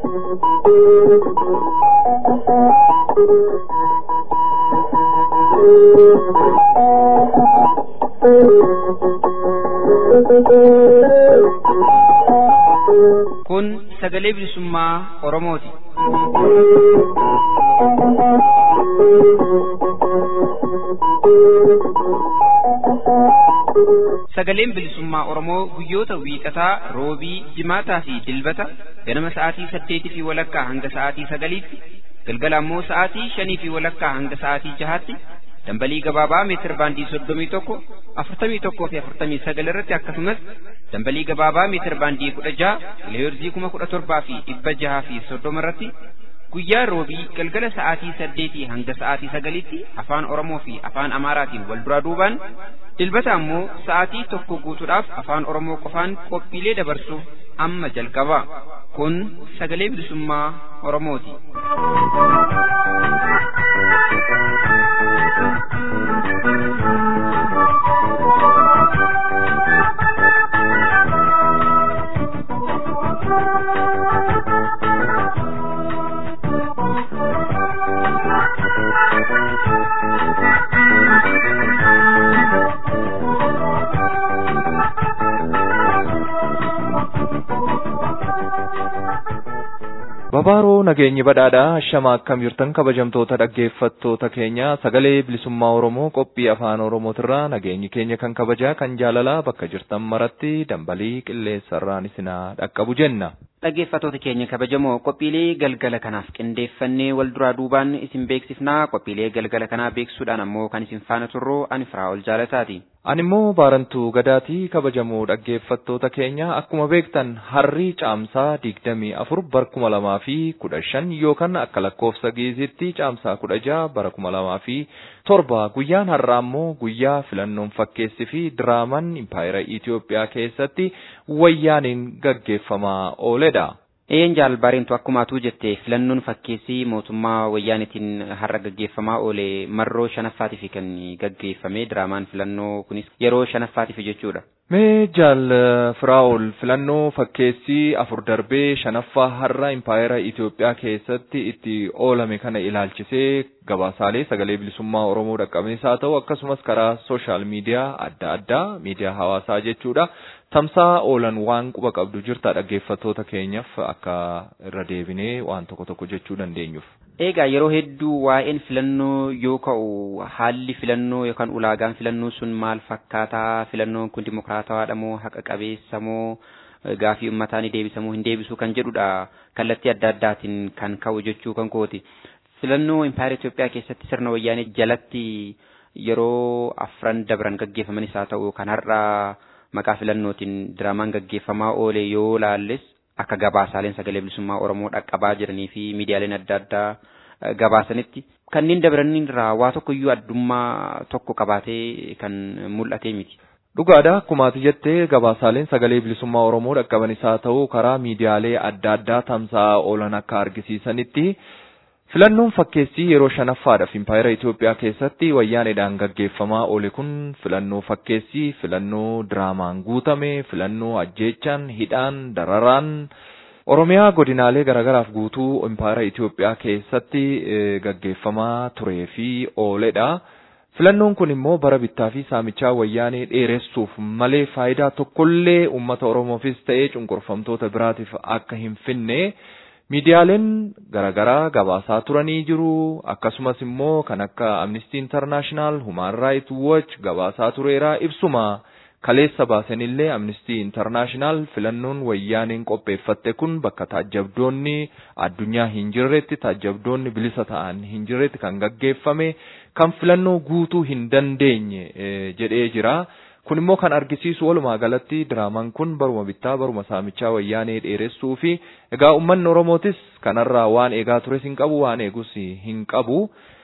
Kun sagalee bilisummaa Oromooti. Sagaleen bilisummaa Oromoo guyyoota wiixataa, roobii, jimaataa fi dilbata ganama sa'aatii saddeetii fi walakkaa hanga sa'aatii sagaliitti, galgala ammoo sa'aatii shanii fi walakkaa hanga sa'aatii jahaatti dambalii gabaabaa meetir baandii soddomii tokko afurtamii tokkoo fi afurtamii sagal irratti akkasumas dambalii gabaabaa meetir baandii kudha jaha kiloheerzii kuma kudha torbaa fi dhibba jahaa fi soddoma irratti guyyaa roobii galgala sa'aatii saddeetii hanga sa'aatii sagaliitti afaan oromoo fi afaan amaaraatiin wal duraa duubaan dilbata ammoo sa'aatii tokko guutuudhaaf afaan oromoo qofaan qophiilee dabarsuuf amma jalqaba kun sagalee bilisummaa oromooti. Babaaroo nageenyi badhaadhaa shama akkam jirtan kabajamtoota dhaggeeffattoota keenya sagalee bilisummaa Oromoo qophii afaan Oromootirraa nageenyi keenya kan kabajaa kan jaalalaa bakka jirtan maratti dambalii qilleensarraan isinaa dhaqqabu jenna. Dhaggeeffattoota keenya kabajamoo qophiilee galgala kanaaf qindeeffannee wal duraa duubaan isin beeksifnaa qophiilee galgala kanaa beeksisuudhaan ammoo kan isin faana turru ani Firaa'ol Jaalataati. Ani immoo baarantuu gadaatii kabajamoo dhaggeeffattoota keenya akkuma beektan harrii caamsaa digdamii afur bara kuma lamaa fi kudha shan yookaan akka lakkoofsa giizitti caamsaa kudha jaha bara kuma lamaa fi torba guyyaan har'aa immoo guyyaa filannoon fakkeessi fi diraamaan impaayera Itoophiyaa keessatti wayyaaniin gaggeeffamaa ooledha. Een jaalbaareentu akkuma atuu jette filannoon fakkeessii mootummaa wayyaanitiin har'a gaggeeffamaa oole marroo shanaffaatiif kan gaggeeffame diraamaan filannoo kunis yeroo shanaffaatiif jechuudha. Mee jaal Firaa'ol filannoo fakkeessii afur darbee shanaffaa har'a impaayera Itoophiyaa keessatti itti oolame kana ilaalchisee gabaasaalee sagalee bilisummaa Oromoo dhaqqabees haa ta'u akkasumas karaa sooshaal miidiyaa adda addaa miidiyaa hawaasaa jechuudha. Tamsaa oolan waan quba qabdu jirta dhaggeeffattoota keenyaaf akka irra deebinee waan tokko tokko jechuu dandeenyuuf. Egaa yeroo hedduu waa'een filannoo yoo ka'u haalli filannoo yookaan ulaagaan filannoo sun maal fakkaataa filannoon kun dimokiraatawaadha moo haqa qabeessa moo gaafii uummataa ni deebisamuu hin deebisuu kan jedhudha kallattii adda addaatiin kan ka'u jechuu kan kooti. Filannoo impaayera Itoophiyaa keessatti sirna wayyaanee jalatti yeroo afran dabran gaggeeffamanis haa ta'u kan har'aa maqaa filannootiin diraamaan gaggeeffamaa oole yoo laalles akka gabaasaaleen sagalee bilisummaa Oromoo dhaqqabaa jiranii fi miidiyaaleen adda addaa gabaasanitti kanneen dabranirraa waa tokko iyyuu addummaa tokko qabaatee kan mul'ate miti. Dhugaadha akkumaati jettee gabaasaaleen sagalee bilisummaa Oromoo dhaqqabanis haa ta'u karaa miidiyaalee adda addaa tamsa'aa oolan akka argisiisanitti Filannoon fakkeessii yeroo shanaffaadhaaf impaayera Itoophiyaa keessatti wayyaaneedhaan gaggeeffamaa oole kun filannoo fakkeessii, filannoo diraamaan guutame, filannoo ajjeechaan, hidhaan, dararaan Oromiyaa godinaalee garaagaraaf guutuu impaayera Itoophiyaa keessatti gaggeeffamaa turee fi ooledha. Filannoon kun immoo bara bittaa fi saamichaa wayyaanee dheeressuuf malee faayidaa tokkollee uummata Oromoofis ta'ee cunqurfamtoota biraatiif akka hin finne miidiyaaleen garaagaraa gabaasaa turanii jiru akkasumas immoo kan akka Amnesty International, Human Rights Watch gabaasaa tureera ibsuma kaleessa baasanillee Amnesty International filannoon wayyaaneen qopheeffatte kun bakka taajjabdoonni addunyaa hin jirretti taajjabdoonni bilisa ta'an hin jirretti kan gaggeeffame kan filannoo guutuu hin dandeenye jedhee jira. Kun immoo kan argisiisu walumaa galatti diraamaan kun baruma bittaa baruma saamichaa wayyaanee dheeressuu fi egaa uummanni Oromootis kanarraa waan eegaa tures hin qabu waan eegus hin qabu.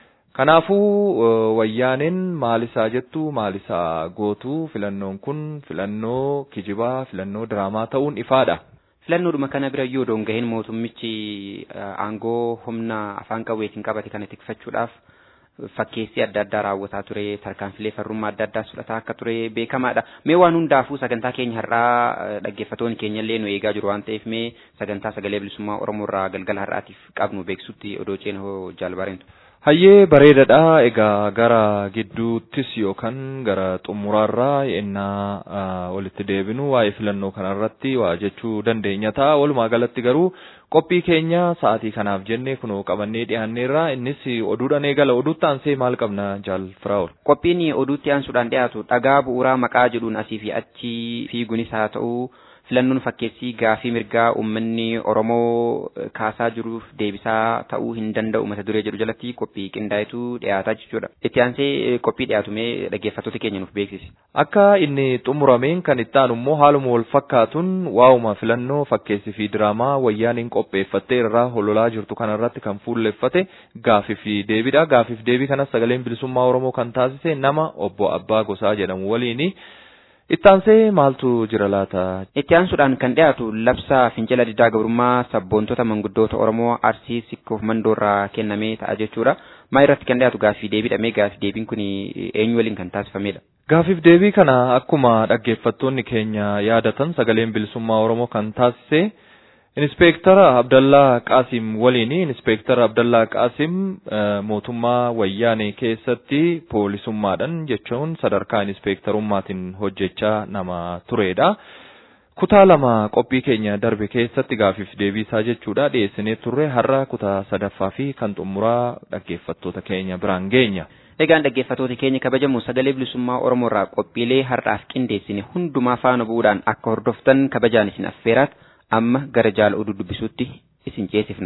Kanaafuu wayyaaneen maalisaa jettu maalisaa gootu filannoon kun filannoo kijibaa filannoo diraamaa ta'uun ifaadha. Filannoodhuma kana bira yoo doongaheen mootummichi aangoo humna afaan qawweetiin qabate kana tikfachuudhaaf fakkeessi adda addaa raawwataa ture tarkaanfilee farrummaa adda addaa fudhataa akka ture beekamaadha. Mee waan hundaafuu sagantaa keenya har'aa dhaggeeffatoonni keenya illee nu eegaa jiru waan ta'eef mee sagantaa sagalee bilisummaa Oromoo irraa galgala har'aatiif qabnu beeksutti odoo ceena hoo jaalbareentu. Hayyee bareedaadha. Egaa gara gidduuttis yookaan gara xumuraarraa yennaa walitti deebinu waa'ee filannoo kanarratti waa jechuu dandeenya ta'a. Walumaa galatti garuu qophii keenya sa'aatii kanaaf jennee kunoo qabannee dhiyaanneerra. Innis oduudhaan eegala. Oduutti aansee maal qabna jaal Firaa'ol? Qophiin oduutti aansuudhaan dhiyaatu dhagaa bu'uuraa maqaa jedhuun asii fi achi fiigunis haa ta'u filannoon fakkeessii gaafii mirgaa uummanni Oromoo kaasaa jiruuf deebisaa ta'uu hin danda'u mata duree jedhu jalatti qophii qindaa'etu dhiyaataa jechuudha. Itti aansee qophii dhiyaatu mee dhaggeeffattoota keenya nuuf beeksisi. Akka inni xumurameen kan itti aanu immoo haaluma wal fakkaatuun waa'uma filannoo fakkeessii fi diraamaa wayyaaniin qopheeffattee irraa hololaa jirtu kanarratti kan fuulleffate gaafii fi deebiidha. Gaafii fi deebii kanas sagaleen bilisummaa Oromoo kan taasise nama obbo Abbaa Gosaa jedhamu waliini. Ittaansee maaltu jira laata? Itti aansuudhaan kan dhiyaatu labsa fincila diddaa gabrummaa sabboontota manguddoota Oromoo Arsii Sikkoof Mandoorraa kennamee ta'a jechuudha. Maa irratti kan dhiyaatu gaaffii deebiidha mee gaaffii deebiin kun eenyu waliin kan taasifamedha? Gaaffiif deebii kana akkuma dhaggeeffattoonni keenya yaadatan sagaleen bilisummaa Oromoo kan taasise Inspeektara Abdallaa Qaasim waliin Inspeektara Abdallaa Qaasim mootummaa wayyaanee keessatti poolisummaadhaan jechuun sadarkaa inspeektarummaatiin hojjechaa nama turedha. Kutaa lama qophii keenya darbe keessatti gaafiif deebiisaa jechuudha dhiyeessinee turre har'a kutaa sadaffaa fi kan xumuraa dhaggeeffattoota keenya biraan geenya. Egaan dhaggeeffattoota keenya kabajamu sagalee bilisummaa Oromoo irraa qophiilee har'aaf qindeessine hundumaa faana bu'uudhaan akka hordoftan kabajaan isin affeeraat amma gara jaala oduu dubbisuutti isin ceesifna.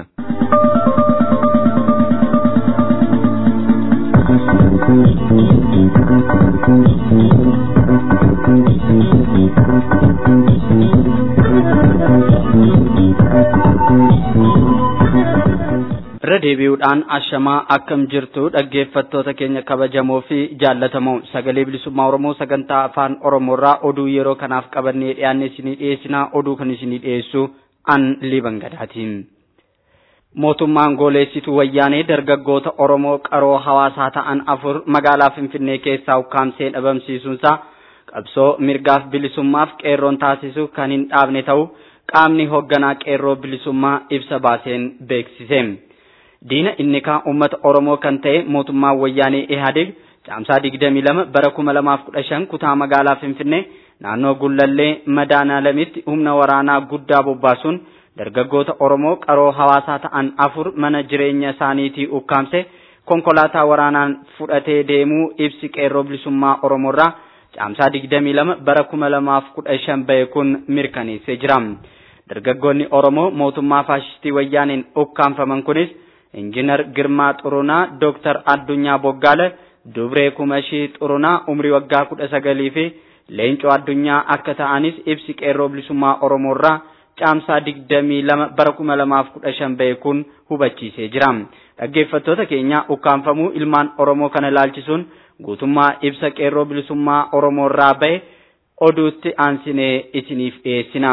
irra deebi'uudhaan ashamaa akkam jirtu dhaggeeffattoota keenya kabajamoo fi jaallatamoo sagalee bilisummaa oromoo sagantaa afaan oromoorraa oduu yeroo kanaaf qabannee dhiyaanne isinii dhiyeessinaa oduu kan isinii dhiyeessu an liban gadaatiin. mootummaan gooleessituu wayyaanee dargaggoota oromoo qaroo hawaasaa ta'an afur magaalaa finfinnee keessaa ukkaamsee dhabamsiisuunsaa qabsoo mirgaaf bilisummaaf qeerroon taasisu kan hin dhaabne ta'u qaamni hoogganaa qeerroo bilisummaa ibsa baaseen beeksise. diina inni kaan uummata oromoo kan ta'e mootummaan wayyaanee ihaadeeg caamsaa digdamii lama bara kuma lamaaf kudha shan kutaa magaalaa finfinnee naannoo gullallee madaanaalamitti humna waraanaa guddaa bobbaasuun dargaggoota oromoo qaroo hawaasaa ta'an afur mana jireenya isaaniitii ukkaamse konkolaataa waraanaan fudhatee deemuu ibsi qeerroo bilisummaa oromoorraa caamsaa digdamii lama bara kuma lamaaf kudha shan bahe kun mirkaneessee jira dargaggoonni oromoo mootummaa faashistii wayyaaniin ukkaamfaman kunis injinar Girmaa Xurunaa, Dooktar Addunyaa Boggaale, Dubree Kumashii Xurunaa umrii waggaa kudha sagalii fi Leencoo Addunyaa akka ta'anis ibsi qeerroo bilisummaa Oromoorraa caamsaa digdamii lama bara kuma lamaaf kudha shan bahe kun hubachiisee jira. Dhaggeeffattoota keenya ukkaanfamuu ilmaan Oromoo kana ilaalchisuun guutummaa ibsa qeerroo bilisummaa Oromoorraa bahe oduutti aansinee isiniif dhiyeessina.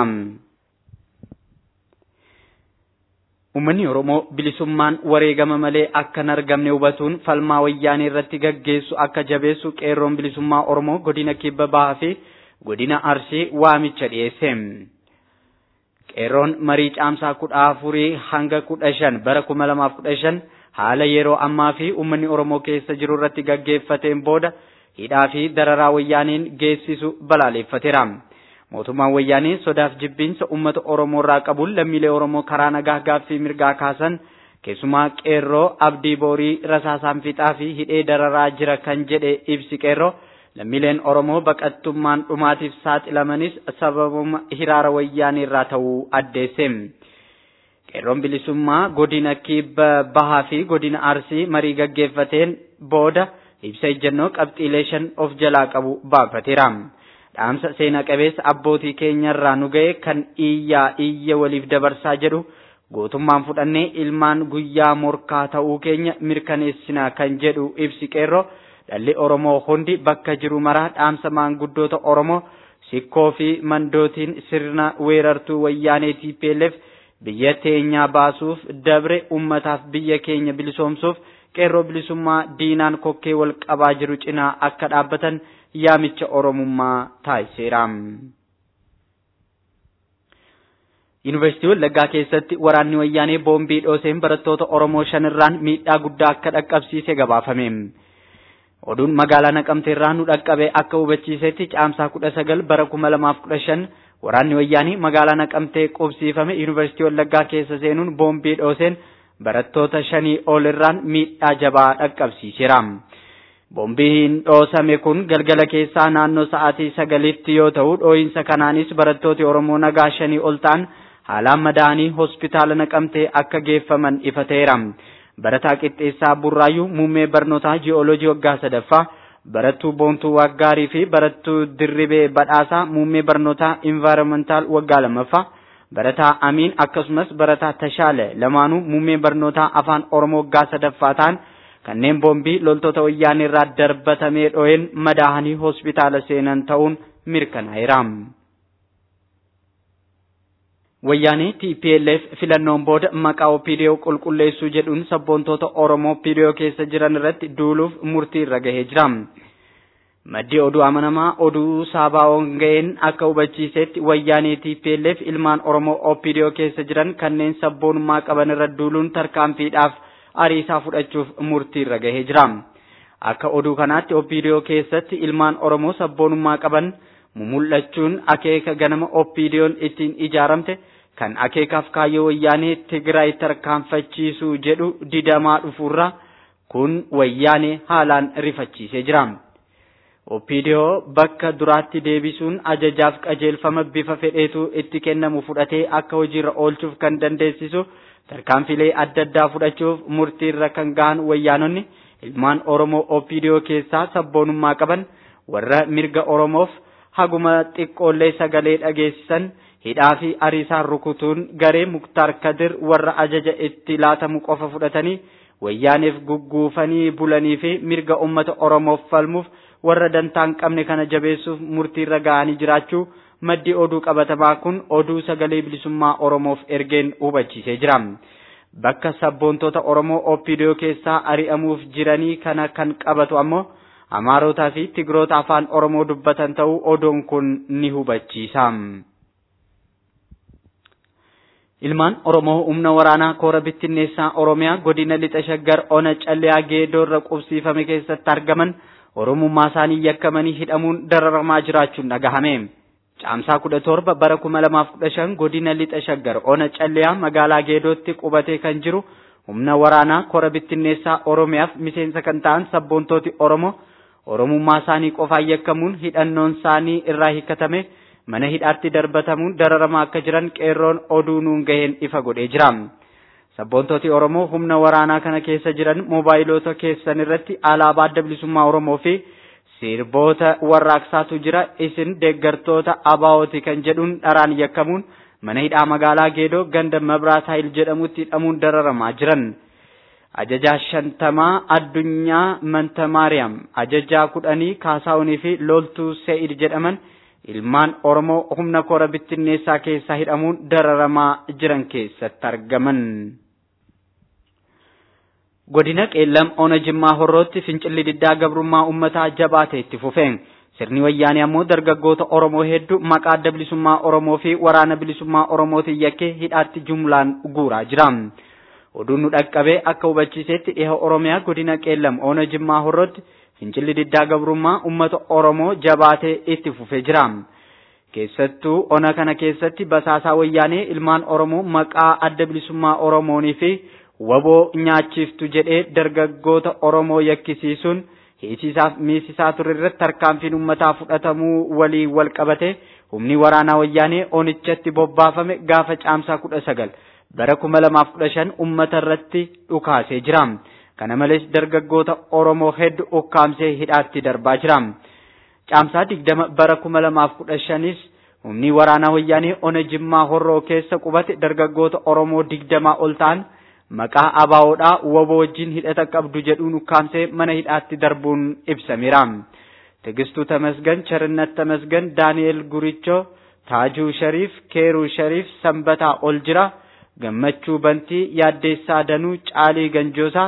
Uummanni Oromoo bilisummaan wareegama malee akka hin argamne hubatuun falmaa wayyaanee irratti gaggeessu akka jabeessu qeerroon bilisummaa Oromoo godina kibba bahaa fi godina Arsii waamicha dhiyeesse. Qeerroon marii caamsaa kudha afurii hanga kudha shan bara kuma lamaaf kudha shan haala yeroo ammaa fi uummanni Oromoo keessa jiru irratti gaggeeffateen booda hidhaa fi dararaa wayyaaneen geessisu balaaleffateera. mootummaan wayyaanee sodaaf jibbiinsa uummata oromoo irraa qabuun lammiilee oromoo karaa nagaa gaaffii mirgaa kaasan keessumaa qeerroo abdii boorii rasaasaan fixaa fi hidhee dararaa jira kan jedhe ibsi qeerroo lammiileen oromoo baqattummaan dhumaatiif saaxilamanis sababuma hiraara wayyaanee irraa ta'uu addeesse. qeerroon bilisummaa godina kibba bahaa fi godina arsii marii gaggeeffateen booda ibsa ejjennoo qabxiilee shan of jalaa qabu baafateera. dhaamsa seena qabeessa abbootii keenyarraa nu ga'e kan iyyaa iyya waliif dabarsaa jedhu gootummaan fudhannee ilmaan guyyaa morkaa ta'uu keenya mirkaneessina kan jedhu ibsi qeerroo dhalli oromoo hundi bakka jiru maraa dhaamsa maanguddoota oromoo sikkoo fi mandootiin sirna weerartuu wayyaanee TPLF biyya teenyaa baasuuf dabre ummataaf biyya keenya bilisoomsuuf qeerroo bilisummaa diinaan kokkee wal qabaa jiru cinaa akka dhaabbatan yaamicha oromummaa taasiseera. Yuunivarsiitii Wallaggaa keessatti waraanni wayyaanee boombii dhooseen barattoota Oromoo shanirraan miidhaa guddaa akka dhaqqabsiise gabaafame. Oduun magaalaa Naqamteerraa nu dhaqqabe akka hubachiisetti caamsaa kudha sagal bara kuma lamaaf kudha shan waraanni wayyaanii magaalaa Naqamtee qubsiifame Yuunivarsiitii Wallaggaa keessa seenuun boombii dhooseen barattoota shanii ol irraan miidhaa jabaa dhaqqabsiiseera. Boombiin dhoosame kun galgala keessaa naannoo sa'aatii sagalitti yoo ta'u dhooyinsa kanaanis barattooti Oromoo nagaa shanii ol ta'an haalaan madaa'anii hospitaala naqamtee akka geeffaman ifa ta'eera. Barataa Qixxeessaa Burraayyuu muummee barnootaa ji'ooloojii waggaa sadaffaa barattuu Boontuu Waggaarii fi barattuu Dirribee Badhaasaa muummee barnootaa Invaayiroomantaal waggaa lammaffaa barataa Amiin akkasumas barataa Tashaale lamaanuu muummee barnootaa afaan Oromoo waggaa sadaffaa ta'an kanneen boombii loltoota wayyaanee irraa darbatamee dho'een madaahanii hospitaala seenan ta'uun mirkanaa'eera. Wayyaanee TPLF filannoon booda maqaa OPDO qulqulleessuu jedhuun sabboontoota Oromoo OPDO keessa jiran irratti duuluuf murtii irra gahee jira. Maddi oduu amanamaa oduu saabaa'oon ga'een akka hubachiisetti wayyaanee TPLF ilmaan Oromoo OPDO keessa jiran kanneen sabboonummaa qaban irra duuluun tarkaanfiidhaaf ariisaa fudhachuuf murtii irra gahee jira. Akka oduu kanaatti OPDO keessatti ilmaan Oromoo sabboonummaa qaban mumul'achuun akeeka ganama OPDO'n ittiin ijaaramte kan akeekaaf kaayyoo wayyaanee Tigraay tarkaanfachiisuu jedhu didamaa dhufuurra kun wayyaanee haalaan rifachiisee jira. OPDO bakka duraatti deebisuun ajajaaf qajeelfama bifa fedheetu itti kennamu fudhatee akka hojiirra oolchuuf kan dandeessisu tarkaanfilee adda addaa fudhachuuf murtiirra kan gahan wayyaanonni ilmaan Oromoo OPDO keessaa sabboonummaa qaban warra mirga Oromoof haguma xiqqoollee sagalee dhageessisan hidhaa fi ariisaan rukutuun garee Muktaar Kadir warra ajaja itti laatamu qofa fudhatanii wayyaaneef gugguufanii bulanii fi mirga ummata Oromoof falmuuf warra dantaan qabne kana jabeessuuf murtiirra gahanii jiraachuu maddi oduu qabatamaa kun oduu sagalee bilisummaa Oromoof ergeen hubachiisee jira. Bakka sabboontota Oromoo OPDO keessaa ari'amuuf jiranii kana kan qabatu ammoo Amaarotaa fi Tigiroota afaan Oromoo dubbatan ta'uu oduun kun ni hubachiisa. Ilmaan Oromoo humna waraanaa koora bittinneessaa Oromiyaa godina lixa shaggar ona calleyaa geedoorra qubsiifame keessatti argaman Oromummaa isaanii yakkamanii hidhamuun dararamaa jiraachuun dhagahame. Caamsaa kudha torba bara kuma lamaaf kudha shan godina lixa shaggar ona calleyaa magaalaa geedootti qubatee kan jiru humna waraanaa koora bittinneessaa Oromiyaaf miseensa kan ta'an sabboontooti Oromoo Oromummaa isaanii qofaan yakkamuun hidhannoon isaanii irraa hiikkatame mana hidhaatti darbatamuun dararamaa akka jiran qeerroon oduu nuun gaheen ifa godhee jira. Sabboontooti Oromoo humna waraanaa kana keessa jiran moobaayilota keessan irratti alaabaa adda bilisummaa Oromoo fi sirboota warraaqsaatu jira isin deeggartoota abaa'ooti kan jedhuun dharaan yakkamuun mana hidhaa magaalaa Geedoo ganda Mabraat Hayil jedhamutti hidhamuun dararamaa jiran. Ajajaa shantamaa addunyaa Manta Maariyaam, ajajaa kudhanii Kaasaawunii fi loltuu Se'id jedhaman ilmaan Oromoo humna koora bittinneessaa keessaa hidhamuun dararamaa jiran keessatti argaman. Godina Qeellam Ona Jimmaa Horrootti fincilli diddaa gabrummaa uummataa jabaatee itti fufe. Sirni wayyaanee ammoo dargaggoota Oromoo hedduu maqaa adda bilisummaa Oromoo fi waraana bilisummaa Oromootiin yakkee hidhaatti jumlaan guuraa jira. Oduun nu dhaqqabee akka hubachiisetti dhiha Oromiyaa godina Qeellam Ona Jimmaa Horrootti fincilli diddaa gabrummaa uummata Oromoo jabaatee itti fufee jira. Keessattuu ona kana keessatti basaasaa wayyaanee ilmaan Oromoo maqaa adda bilisummaa Oromoonii fi waboo nyaachiftu jedhee dargaggoota Oromoo yakkisiisuun hiisisaaf miisisaa ture irratti tarkaanfiin uummataa fudhatamuu waliin wal qabate humni waraanaa wayyaanee onichatti bobbaafame gaafa caamsaa kudha sagal bara kuma lamaaf kudha shan uummata irratti dhukaasee jira. Kana malees dargaggoota Oromoo hedduu ukkaamsee hidhaatti darbaa jira. Caamsaa digdama bara kuma lamaaf kudha shanis humni waraanaa wayyaanee ona jimmaa horroo keessa qubate dargaggoota Oromoo digdamaa ol ta'an maqaa abaawoodhaa waboo wajjin hidhata qabdu jedhuun ukkaamsee mana hidhaatti darbuun ibsameera. Tigistuu Tamasgan, Charinnat Tamasgan, Daani'el Gurichoo, Taajuu Shariif, Keeruu Shariif, Sanbataa ol jira. Gammachuu Bantii, Yaaddeessaa Danuu, Caalii Ganjoosaa,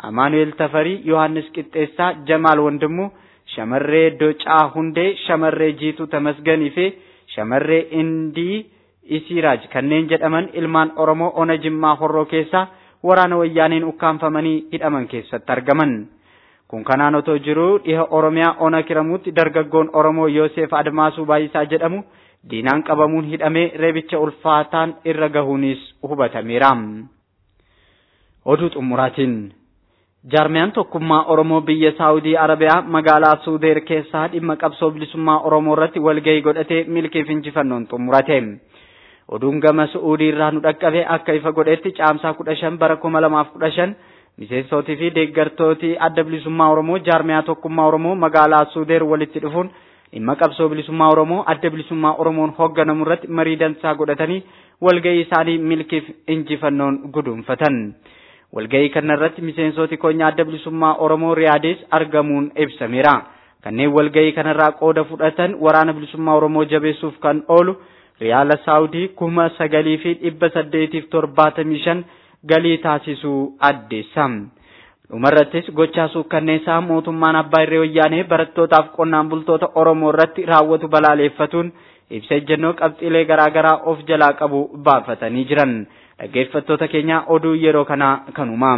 Amaanu'eel Tafarii, Yohaannis Qixxeessaa, Jamaal Wandimuu, shamarree Docaa Hundee, shamarree Jiituu Tamasganii fi shamarree Indii Isiiraaj kanneen jedhaman ilmaan Oromoo ona Jimmaa Horroo keessaa waraana wayyaaniin ukkaanfamanii hidhaman keessatti argaman. Kun kanaan otoo jiruu dhiha Oromiyaa ona kiramuutti dargaggoon Oromoo Yoosef Admaasuu Baayisaa jedhamu diinaan qabamuun hidhamee reebicha ulfaataan irra gahuunis hubatameera. Oduu xumuraatiin. Jaarmiyaan tokkummaa Oromoo biyya Saawudii Arabiyaa magaalaa Suudeer keessaa dhimma qabsoo bilisummaa Oromoo irratti walgahii godhatee milkiif injifannoon xumurate. Oduun gama Su'uudii irraa nu dhaqqabe akka ifa godhetti caamsaa kudha shan bara kuma lamaaf kudha shan miseensootii fi deeggartooti adda bilisummaa Oromoo jaarmiyaa tokkummaa Oromoo magaalaa Suudeer walitti dhufuun dhimma qabsoo bilisummaa Oromoo adda bilisummaa Oromoon hoogganamu irratti marii dansaa godhatanii walgahii isaanii milkiif injifannoon guduunfatan. Walgahii kana irratti miseensoti koonyaa adda bilisummaa Oromoo Riyaadis argamuun ibsameera. Kanneen walgahii kanarraa qooda fudhatan waraana bilisummaa Oromoo jabeessuuf kan oolu Riyaala Saawudii kuma sagalii fi dhibba saddeetiif torbaatamii shan galii taasisuu addeessa. Dhumarrattis gochaa suukkanneessaa mootummaan abbaa irree wayyaanee barattootaaf qonnaan bultoota Oromoo irratti raawwatu balaaleeffatuun ibsa ejjennoo qabxiilee garaagaraa of jalaa qabu baafatanii jiran. Dhaggeeffattoota keenya oduu yeroo kanaa kanuma.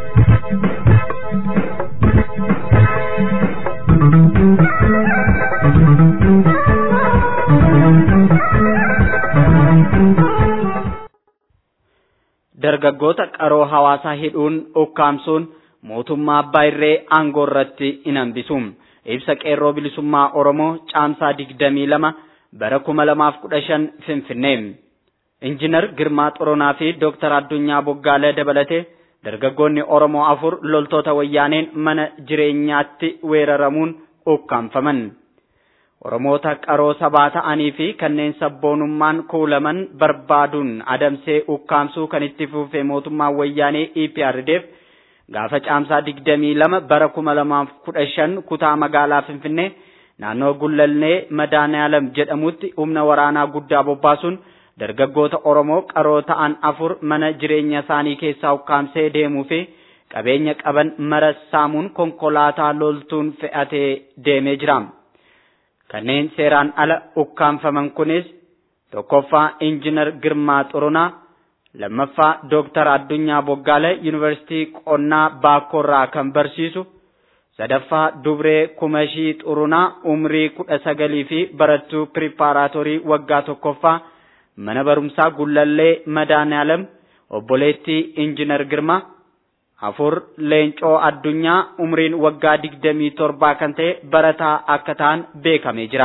Dargaggoota qaroo hawaasaa hidhuun ukkaamsuun mootummaa abbaa irree aangoo irratti hin hambisu. Ibsa qeerroo bilisummaa Oromoo caamsaa digdamii lama bara kuma lamaaf kudha shan Finfinnee. Injiinar Girmaa Xoronaa fi Dooktar Addunyaa Boggaalee dabalatee dargaggoonni Oromoo afur loltoota wayyaaneen mana jireenyaatti weeraramuun ukkaanfaman. Oromoota qaroo sabaa ta'anii fi kanneen sabboonummaan kuulaman barbaaduun adamsee ukkaamsuu kan itti fufe mootummaan wayyaanee EPRDF gaafa caamsaa digdamii lama bara kuma lamaaf kudha shan kutaa magaalaa Finfinnee naannoo Gullallee Madaaniyaalam jedhamutti humna waraanaa guddaa bobbaasuun dargaggoota Oromoo qaroo ta'an afur mana jireenya isaanii keessaa ukkaamsee deemuu fi qabeenya qaban mara saamuun konkolaataa loltuun fe'atee deemee jira. Kanneen seeraan ala ukkaanfaman kunis tokkoffaa Injiinar Girmaa Xurunaa, lammaffaa Dooktar Addunyaa Boggaale Yuunivarsiitii Qonnaa Baakkoorraa kan barsiisu, sadaffaa Dubree Kumashii Xurunaa umrii kudha sagalii fi barattuu piripaaraatorii waggaa tokkoffaa mana barumsaa Gullallee Madaaniyaalam obboleettii Injiinar Girmaa afur leencoo addunyaa umriin waggaa digdamii torbaa kan ta'e barataa akka ta'an beekamee jira.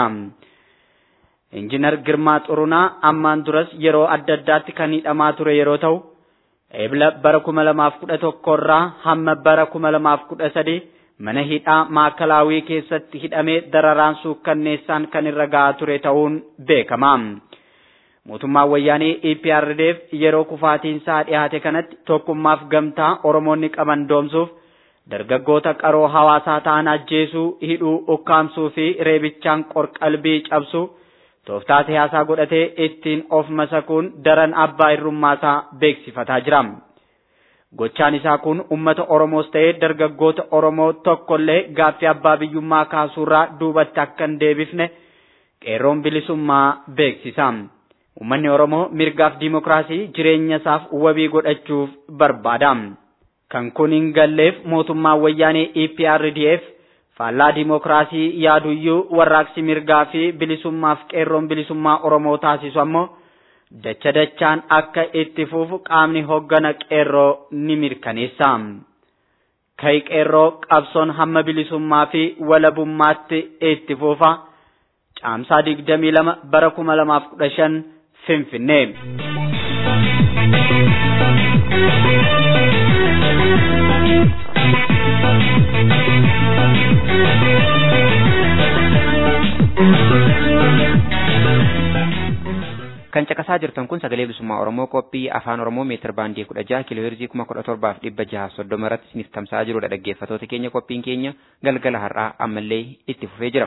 Injiinar Girmaa Xurunaa ammaan duras yeroo adda addaatti kan hidhamaa ture yeroo ta'u, eebla bara kuma lamaaf kudha tokkorraa hamma bara kuma lamaaf kudha sadii mana hidhaa maakalaawii keessatti hidhamee dararaan suukkanneessaan kan irra ga'aa ture ta'uun beekama. Mootummaan wayyaanee EPRDF yeroo kufaatiinsaa dhiyaate kanatti tokkummaaf gamtaa Oromoonni qaban doomsuuf dargaggoota qaroo hawaasaa ta'an ajjeesuu, hidhuu, ukkaamsuu fi reebichaan qorqalbii cabsuu tooftaa siyaasaa godhatee ittiin of masakuun daran abbaa irrummaasaa beeksifataa jira. Gochaan isaa kun uummata Oromoos ta'ee dargaggoota Oromoo tokkollee gaaffii abbaa biyyummaa kaasuurraa duubatti akka hin deebifne qeerroon bilisummaa beeksisa. Uummanni Oromoo mirgaaf diimokiraasii jireenya isaaf wabii godhachuuf barbaada. Kan kun hin galleef mootummaan wayyaanee EPRDF faallaa diimokiraasii yaaduyyuu warraaqsi mirgaa fi bilisummaaf qeerroon bilisummaa Oromoo taasisu ammoo dacha dachaan akka itti fufu qaamni hoggana qeerroo ni mirkaneessa. Kai qeerroo qabsoon hamma bilisummaa fi walabummaatti itti fufa. Caamsaa digdamii lama bara kuma lamaaf kudha shan Finfinnee. Kan caqasaa jirtan kun sagalee bilisummaa Oromoo qophii afaan Oromoo meetir baandii kudha jaha kiiloo heerzii kuma kudha torbaaf dhibba jaha soddoma irratti isiniif tamsa'aa jirudha dhaggeeffatoota keenya qophiin keenya galgala har'aa ammallee itti fufee jira.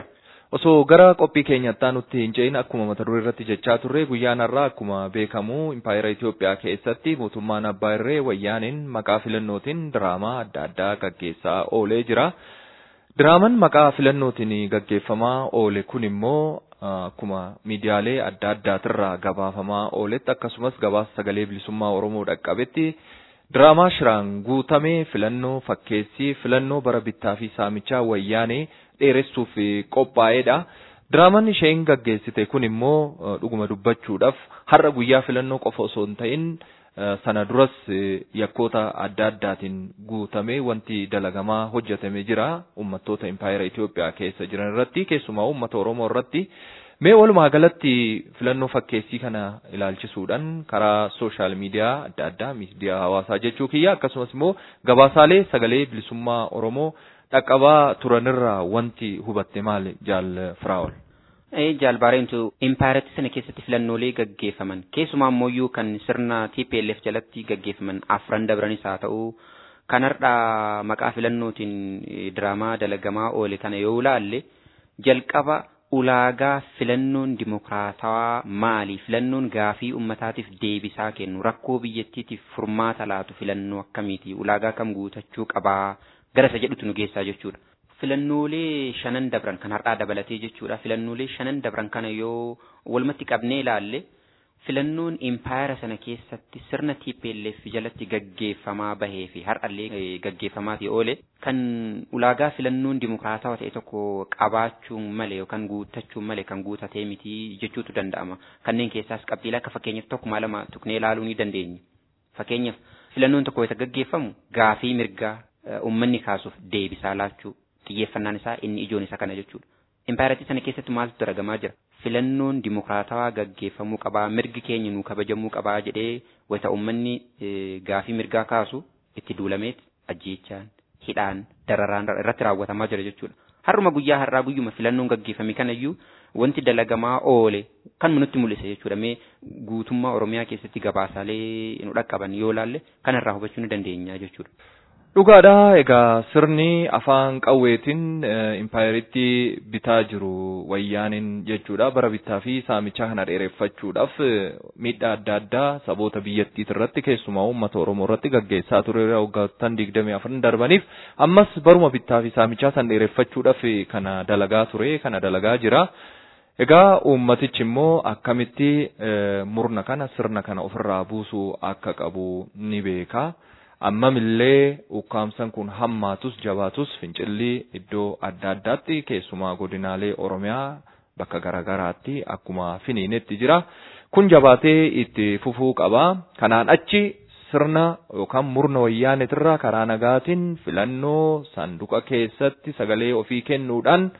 Osoo gara qophii keenyattaa nutti hin ce'in akkuma mata duree irratti jechaa turre guyyaan har'aa akkuma beekamu impaayera Itoophiyaa keessatti mootummaan abbaa irree wayyaaniin maqaa filannootiin diraamaa adda addaa gaggeessaa oolee jira. Diraamaan maqaa filannootiin gaggeeffamaa oole kun immoo akkuma miidiyaalee adda addaatirraa gabaafamaa ooletti akkasumas gabaasa sagalee bilisummaa Oromoo dhaqqabetti diraamaa shiraan guutamee filannoo fakkeessii filannoo bara bittaa fi saamichaa wayyaanee dheeressuuf qophaa'edha. Diraamaan isheen gaggeessite kun immoo dhuguma dubbachuudhaaf har'a guyyaa filannoo qofa osoo hin ta'in sana duras yakkoota adda addaatiin guutamee wanti dalagamaa hojjetamee jira uummattoota impaayera Itoophiyaa keessa jiran irratti keessumaa uummata Oromoo irratti. Mee walumaa galatti filannoo fakkeessii kana ilaalchisuudhaan karaa sooshaal miidiyaa adda addaa miidiyaa hawaasaa jechuu kiyya akkasumas immoo gabaasaalee sagalee bilisummaa Oromoo dhaqqabaa turanirraa wanti hubatte maal jaal firaa'ol. Jaalbaareentu impaayaratti sana keessatti filannoolee gaggeeffaman keessumaa ammoo kan sirna TPLF jalatti gaggeeffaman afran dabranis haa ta'u kan har'a maqaa filannootiin diraamaa dalagamaa oole kana yoo ilaalle jalqaba ulaagaa filannoon dimokiraatawaa maali filannoon gaafii ummataatiif deebisaa kennu rakkoo biyyattiitiif furmaata laatu filannoo akkamiiti ulaagaa kam guutachuu qabaa gara isa jedhutu nu geessaa jechuudha. Filannoolee shanan dabran kan har'aa dabalatee jechuudha filannoolee shanan dabran kana yoo walumatti qabnee ilaalle filannoon impaayera sana keessatti sirna TPLF jalatti gaggeeffamaa bahee fi har'allee gaggeeffamaati oole kan ulaagaa filannoon dimokiraatawaa ta'e tokko qabaachuun malee yookaan guuttachuun malee kan guutatee miti jechuutu danda'ama. Kanneen keessaas qabxiilee akka fakkeenyaaf tokkuma lama tuqnee ilaaluu ni dandeenya. Fakkeenyaaf filannoon tokko isa gaggeeffamu gaafii mirgaa uummanni kaasuuf deebisaa laachuu xiyyeeffannaan isaa inni ijoon isa kana jechuudha. Impaayeratii sana keessatti maaltu dalagamaa jira? Filannoon dimokiraatawaa gaggeeffamuu qabaa, mirgi keenya nuu kabajamuu qabaa jedhee wayita uummanni gaafii mirgaa kaasu itti duulameet ajjeechaan, hidhaan, dararaan irratti raawwatamaa jira jechuudha. Har'uma guyyaa har'aa guyyuma filannoon gaggeeffame kanayyuu wanti dalagamaa oole kan nutti mul'ise jechuudha. Mee guutummaa Oromiyaa keessatti gabaasaalee nu dhaqqaban yoo laalle kanarraa hubachuu ni dandeenya jechuudha. Dhugaadha egaa sirni afaan qawweetiin impaayeritti bitaa jiru wayyaaniin jechuudha bara bittaa fi saamichaa kana dheereffachuudhaaf miidhaa adda addaa saboota biyyattii irratti keessumaa uummata Oromoo irratti gaggeessaa ture waggoottan digdamii afran darbaniif ammas baruma bittaa fi saamichaa san dheereffachuudhaaf kana dalagaa ture kana dalagaa jira. Egaa uummatichi immoo akkamitti murna kana sirna kana ofirraa buusuu akka qabu ni beeka. ammamillee ukkaamsan kun hammaatus jabaatus fincilli iddoo adda addaatti keessumaa godinaalee Oromiyaa bakka garaagaraatti akkuma finiinetti jira. Kun jabaatee itti fufuu qaba. Kanaan achi sirna yookaan murna wayyaanetirraa karaa nagaatiin filannoo sanduqa keessatti sagalee ofii kennuudhaan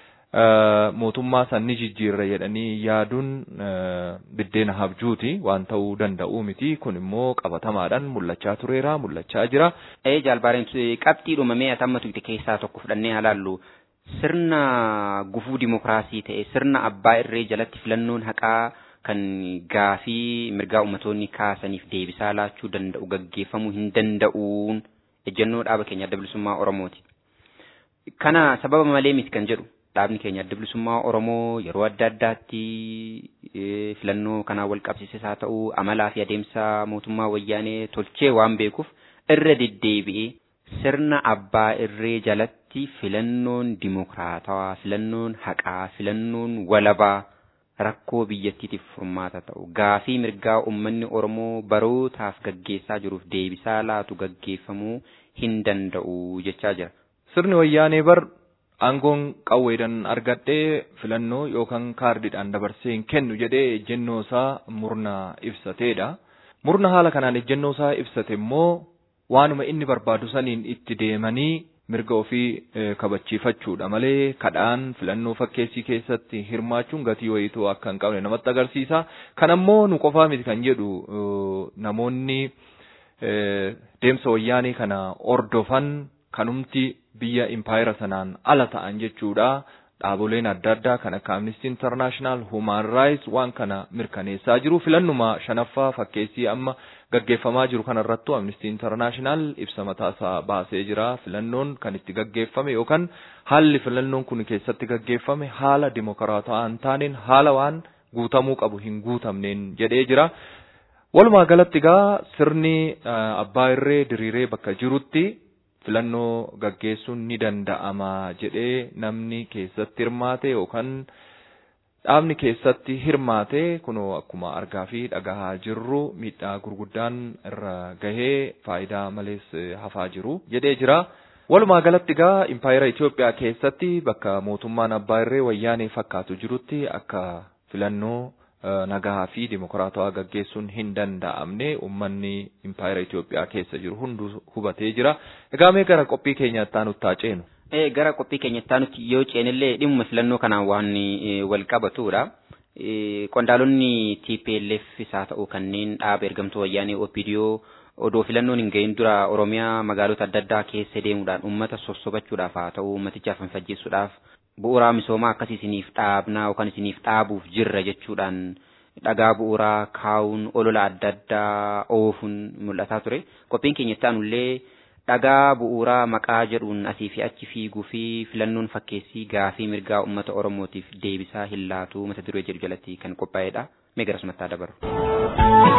mootummaa sanni jijjiirra jedhanii yaaduun biddeena habjuuti waan ta'uu danda'u miti kun immoo qabatamaadhaan mul'achaa tureera mul'achaa jira. Ee jaalbaareen qabxii dhumamee atammatu itti keessaa tokko fudhannee halaallu sirna gufuu dimokiraasii ta'e sirna abbaa irree jalatti filannoon haqaa kan gaafii mirgaa ummatoonni kaasaniif deebisaa laachuu danda'u gaggeeffamuu hin danda'uun ejjennoo dhaaba keenya adda bilisummaa Oromooti. Kana sababa malee miti kan jedhu dhaabni keenya adda bilisummaa Oromoo yeroo adda addaatti filannoo kanaan wal qabsiises haa ta'u amalaa fi adeemsa mootummaa wayyaanee tolchee waan beekuuf irra deddeebi'ee sirna abbaa irree jalatti filannoon dimokiraatawaa filannoon haqaa filannoon walabaa rakkoo biyyattiitiif furmaata ta'u gaafii mirgaa uummanni Oromoo barootaaf gaggeessaa jiruuf deebisaa laatu gaggeeffamuu hin danda'u jechaa jira. Sirni wayyaanee bar aangoon qawweedhaan argadhee filannoo yookaan kaardiidhaan dabarsee hin kennu jedhee ejjennoo isaa murna ibsateedha. Murna haala kanaan ejjennoo isaa ibsate immoo waanuma inni barbaadu saniin itti deemanii mirga ofii kabachiifachuudha malee kadhaan filannoo fakkeessii keessatti hirmaachuun gatii wayiituu akka hin qabne namatti agarsiisa. Kanammoo nu qofaa miti kan jedhu namoonni deemsa wayyaanii kana ordofan kanumti biyya impaayera sanaan ala ta'an jechuudha. dhaaboleen adda addaa kan akka Amnesty International, Human Rights waan kana mirkaneessaa jiru. Filannuma shanaffaa fakkeessii amma gaggeeffamaa jiru kanarrattu Amnesty International ibsa mataasaa baasee jira. Filannoon kan itti gaggeeffame yookaan haalli filannoon kun keessatti gaggeeffame haala dimokiraatawaa hin taaneen haala waan guutamuu qabu hin guutamneen jedhee jira. Walumaa galatti egaa sirni abbaa irree diriiree bakka jirutti filannoo gaggeessuun ni danda'ama jedhee namni keessatti hirmaate yookaan dhaabni keessatti hirmaate kunoo akkuma argaa fi dhagahaa jirru miidhaa gurguddaan irra gahee faayidaa malees hafaa jiru jedhee jira. Walumaa galatti egaa impaayera Itoophiyaa keessatti bakka mootummaan abbaa irree wayyaanee fakkaatu jirutti akka filannoo nagaa fi dimokiraatawaa gaggeessuun hin danda'amne uummanni impaayera Itoophiyaa keessa jiru hundu hubatee jira. Egaa mee gara qophii keenyaatti aanutti ceenu. Ee gara qophii keenyatti aanutti yoo ceenillee dhimma filannoo kanaan waan wal qabatudha. Qondaalonni TPLF isaa ta'u kanneen dhaaba ergamtuu wayyaanee OPDO odoo filannoon hin gahin dura Oromiyaa magaalota adda addaa keessa deemuudhaan uummata sossobachuudhaaf haa ta'u uummatichaaf hinfajjeessuudhaaf bu'uuraa misoomaa akkas isiniif dhaabnaa yookaan isiniif dhaabuuf jirra jechuudhaan dhagaa bu'uuraa kaa'uun olola adda addaa oofuun mul'ataa ture. Qophiin keenya itti aanullee dhagaa bu'uuraa maqaa jedhuun asii fi achi fiiguu fi filannoon fakkeessii gaafii mirgaa uummata Oromootiif deebisaa hin laatu mata duree jedhu jalatti kan qophaa'edha. Mee gara sumattaa dabaru.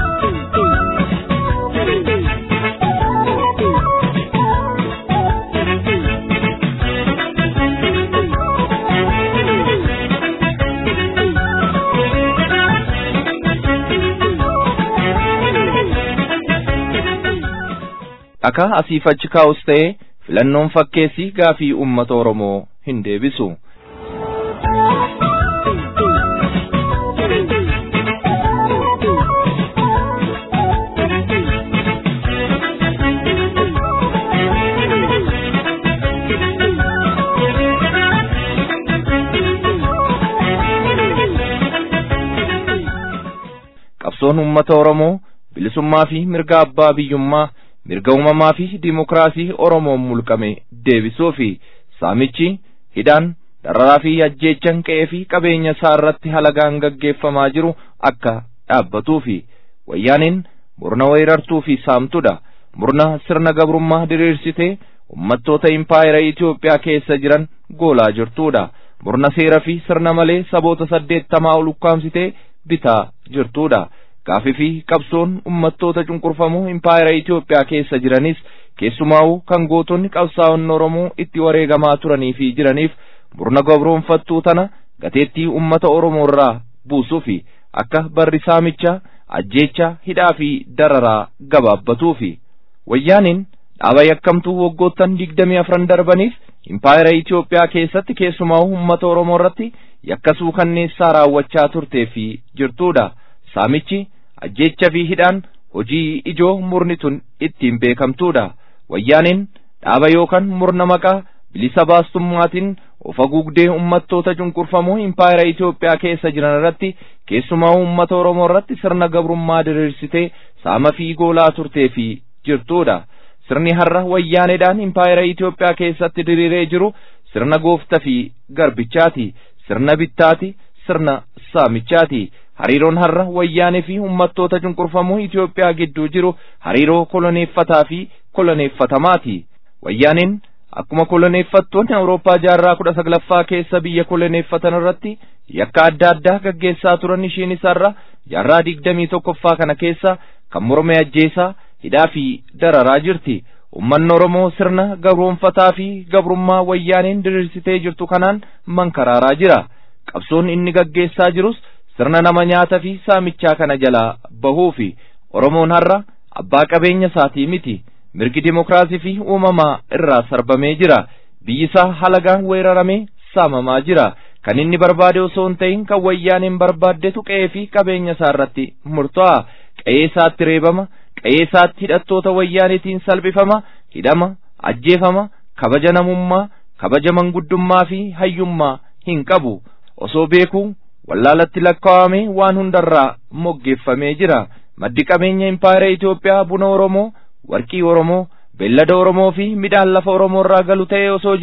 Akka asiif achi kaa'us ta'e filannoon fakkeessii gaafii uummata Oromoo hin deebisu. Qabsoon uummata Oromoo bilisummaa fi mirga abbaa biyyummaa mirga uumamaa fi dimokiraasii Oromoon mulqame deebisuu fi saamichi hidhaan dararaa fi ajjeechan qe'ee fi qabeenya isaa irratti halagaan gaggeeffamaa jiru akka dhaabbatuu fi wayyaaniin murna weerartuu fi saamtudha. Murna sirna gabrummaa diriirsitee ummattoota impaayera Itoophiyaa keessa jiran goolaa jirtudha. Murna seera fi sirna malee saboota saddeettamaa ol ukkaamsitee bitaa jirtudha. Gaafii fi qabsoon ummattoota cunqurfamoo impaayera Itoophiyaa keessa jiranis keessumaa'uu kan gootonni qabsaa'onni Oromoo itti wareegamaa turanii fi jiraniif murna gabroonfattuu tana gateettii ummata Oromoo irraa buusuu fi akka barri saamichaa ajjeechaa hidhaa fi dararaa gabaabbatuu fi wayyaaniin dhaaba yakkamtuu waggoottan digdamii afran darbaniif impaayera Itoophiyaa keessatti keessumaa'uu ummata Oromoo irratti yakkasuu kanneessaa raawwachaa turtee fi jirtudha. Saamichi ajjeecha fi hidhaan hojii ijoo murni tun ittiin beekamtuudha. Wayyaaniin dhaaba yookaan murna maqaa bilisa baastummaatiin of haguugdee ummattoota cunqurfamoo impaayera Itoophiyaa keessa jiran irratti keessumaa ummata Oromoo irratti sirna gabrummaa diriirsitee saama fi goolaa turtee fi jirtuudha. Sirni har'a wayyaaneedhaan impaayera Itoophiyaa keessatti diriiree jiru sirna goofta fi garbichaati. Sirna bittaati. Sirna saamichaati. hariiroon har'a wayyaanee fi ummattoota cunqurfamoo Itoophiyaa gidduu jiru hariiroo koloneeffataa fi koloneeffatamaati. Wayyaaneen akkuma koloneeffattoonni Awurooppaa jaarraa kudha saglaffaa keessa biyya koloneeffatan irratti yakka adda addaa gaggeessaa turan ishiinis har'a jaarraa digdamii tokkoffaa kana keessa kan morme ajjeesaa hidhaa fi dararaa jirti. Ummanni Oromoo sirna gabroonfataa fi gabrummaa wayyaaneen diriirsitee jirtu kanaan mankaraaraa jira. Qabsoon inni gaggeessaa jirus sirna nama nyaata fi saamichaa kana jalaa bahuu fi Oromoon har'a abbaa qabeenya isaatii miti mirgi dimokiraasii fi uumamaa irraa sarbamee jira biyyi isaa halagaan weeraramee saamamaa jira kan inni barbaade osoo hin ta'in kan wayyaaneen barbaaddetu qe'ee fi qabeenya isaa irratti murtaa'a qe'ee isaatti reebama qe'ee isaatti hidhattoota wayyaaneetiin salphifama hidhama ajjeefama kabaja namummaa kabaja manguddummaa fi hayyummaa hin qabu osoo beekuu wallaalatti lakkaawamee waan hundarraa moggeeffamee jira maddi qabeenya impaayera Itoophiyaa buna Oromoo warqii Oromoo beellada Oromoo fi midhaan lafa Oromoo irraa galu ta'ee osoo jiru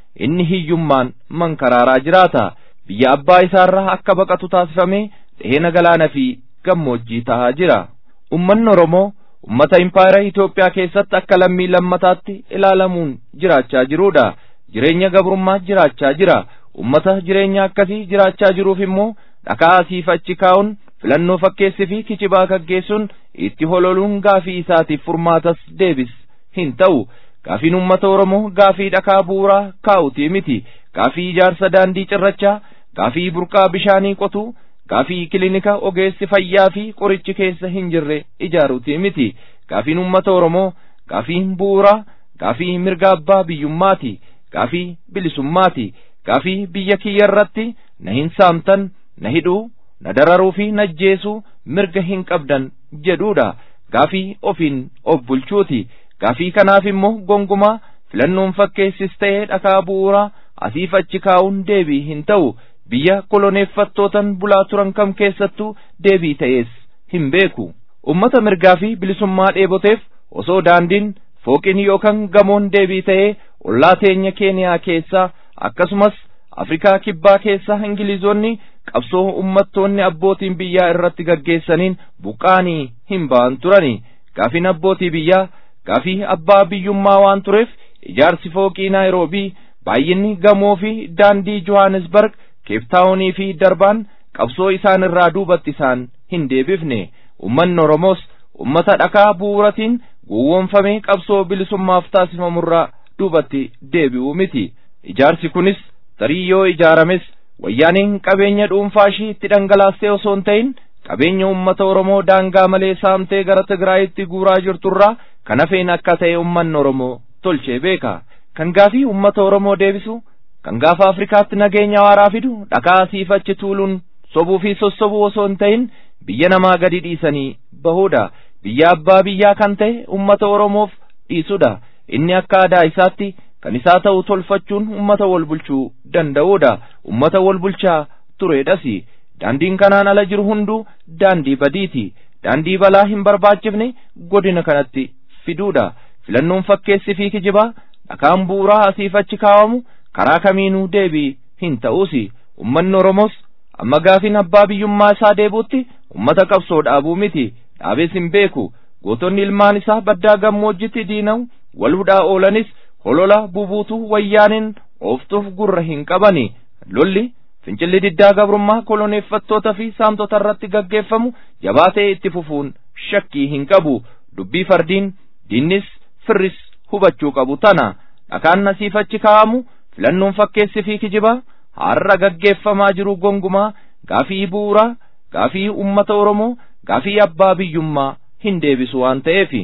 inni hiyyummaan mankaraaraa jiraata biyya abbaa isaarraa akka baqatu taasifamee dheena galaana fi gammoojjii tahaa jira ummanni oromoo ummata impaayera Itoophiyaa keessatti akka lammii lammataatti ilaalamuun jiraachaa jiruudha jireenya gabrummaa jiraachaa jira ummata jireenya akkasii jiraachaa jiruuf immoo dhakaa asiif achi kaa'uun filannoo fakkeessi fi kicibaa gaggeessuun itti hololuun gaafii isaatiif furmaatas deebis hin ta'u gaafiin ummata oromoo gaafii dhakaa bu'uuraa kaa'utii miti gaafii ijaarsa daandii cirrachaa gaafii burqaa bishaanii qotuu gaafii kilinika ogeessi fayyaa fi qorichi keessa hin jirre ijaaruutii miti gaafiin ummata oromoo gaafii bu'uuraa gaafii mirga abbaa biyyummaati gaafii bilisummaati gaafii biyya kiyya irratti na hin saamtan na hidhuu na dararuu fi na ajjeesuu mirga hin qabdan jedhuudha gaafii ofiin of bulchuuti gaafii kanaaf immoo gongumaa filannoon fakkeessis ta'ee dhakaa bu'uuraa asiif achi kaa'uun deebii hin ta'u biyya koloneeffattootan bulaa turan kam keessattuu deebii ta'ees hin beeku ummata mirgaa fi bilisummaa dheeboteef osoo daandiin fooqiin yookaan gamoon deebii ta'ee ollaa teenya keeniyaa keessaa akkasumas afrikaa kibbaa keessaa ingilizoonni qabsoo ummattoonni abbootiin biyyaa irratti gaggeessaniin buqqaanii hin ba'an turani gaafiin abbootii biyyaa gaafii abbaa biyyummaa waan tureef ijaarsi fooqii naayiroobii baay'inni gamoo fi daandii johannesburg keeftaawunii fi darbaan qabsoo isaan irraa duubatti isaan hin deebifne ummanni oromoos ummata dhakaa bu'uuratiin gowwoomfamee qabsoo bilisummaaf taasifamurraa duubatti deebi'u miti ijaarsi kunis tarii yoo ijaarames wayyaaniin qabeenya dhuunfaa ishii itti dhangalaastee osoo hin ta'in qabeenya ummata oromoo daangaa malee saamtee gara tigraayitti guuraa jirturraa kan hafeen akka ta'e ummanni oromoo tolchee beeka kan gaafii ummata oromoo deebisu kan gaafa afrikaatti nageenya waaraa fidu dhakaa asiif achi tuuluun sobuu fi sossobuu osoo hin ta'in biyya namaa gadi dhiisanii bahuudha biyya abbaa biyyaa kan ta'e ummata oromoof dhiisudha inni akka aadaa isaatti kan isaa ta'u tolfachuun ummata wal bulchuu danda'uudha ummata wal bulchaa tureedhasi daandiin kanaan ala jiru hunduu daandii badiiti daandii balaa hin barbaachifne godina kanatti fiduudha filannoon fakkeessi fi kijibaa dhakaan bu'uuraa asiif achi kaawamu karaa kamiinuu deebii hin ta'uusi ummanni oromoos amma gaafiin abbaa biyyummaa isaa deebuutti ummata qabsoo dhaabuu miti dhaabees hin beeku gootonni ilmaan isaa baddaa gammoojjitti diina'u wal hudhaa oolanis holola bubuutu wayyaaniin ooftuuf gurra hin qabani lolli fincilli diddaa gabrummaa koloneeffattoota fi saamtota irratti gaggeeffamu jabaatee itti fufuun shakkii hin qabu dubbii fardiin diinnis firris hubachuu qabu tana dhakaan asiif achi kaa'amu filannoon fakkeessi fi kijibaa har'a gaggeeffamaa jiru gongumaa gaafii bu'uuraa gaafii ummata oromoo gaafii abbaa biyyummaa hin deebisu waan ta'eefi.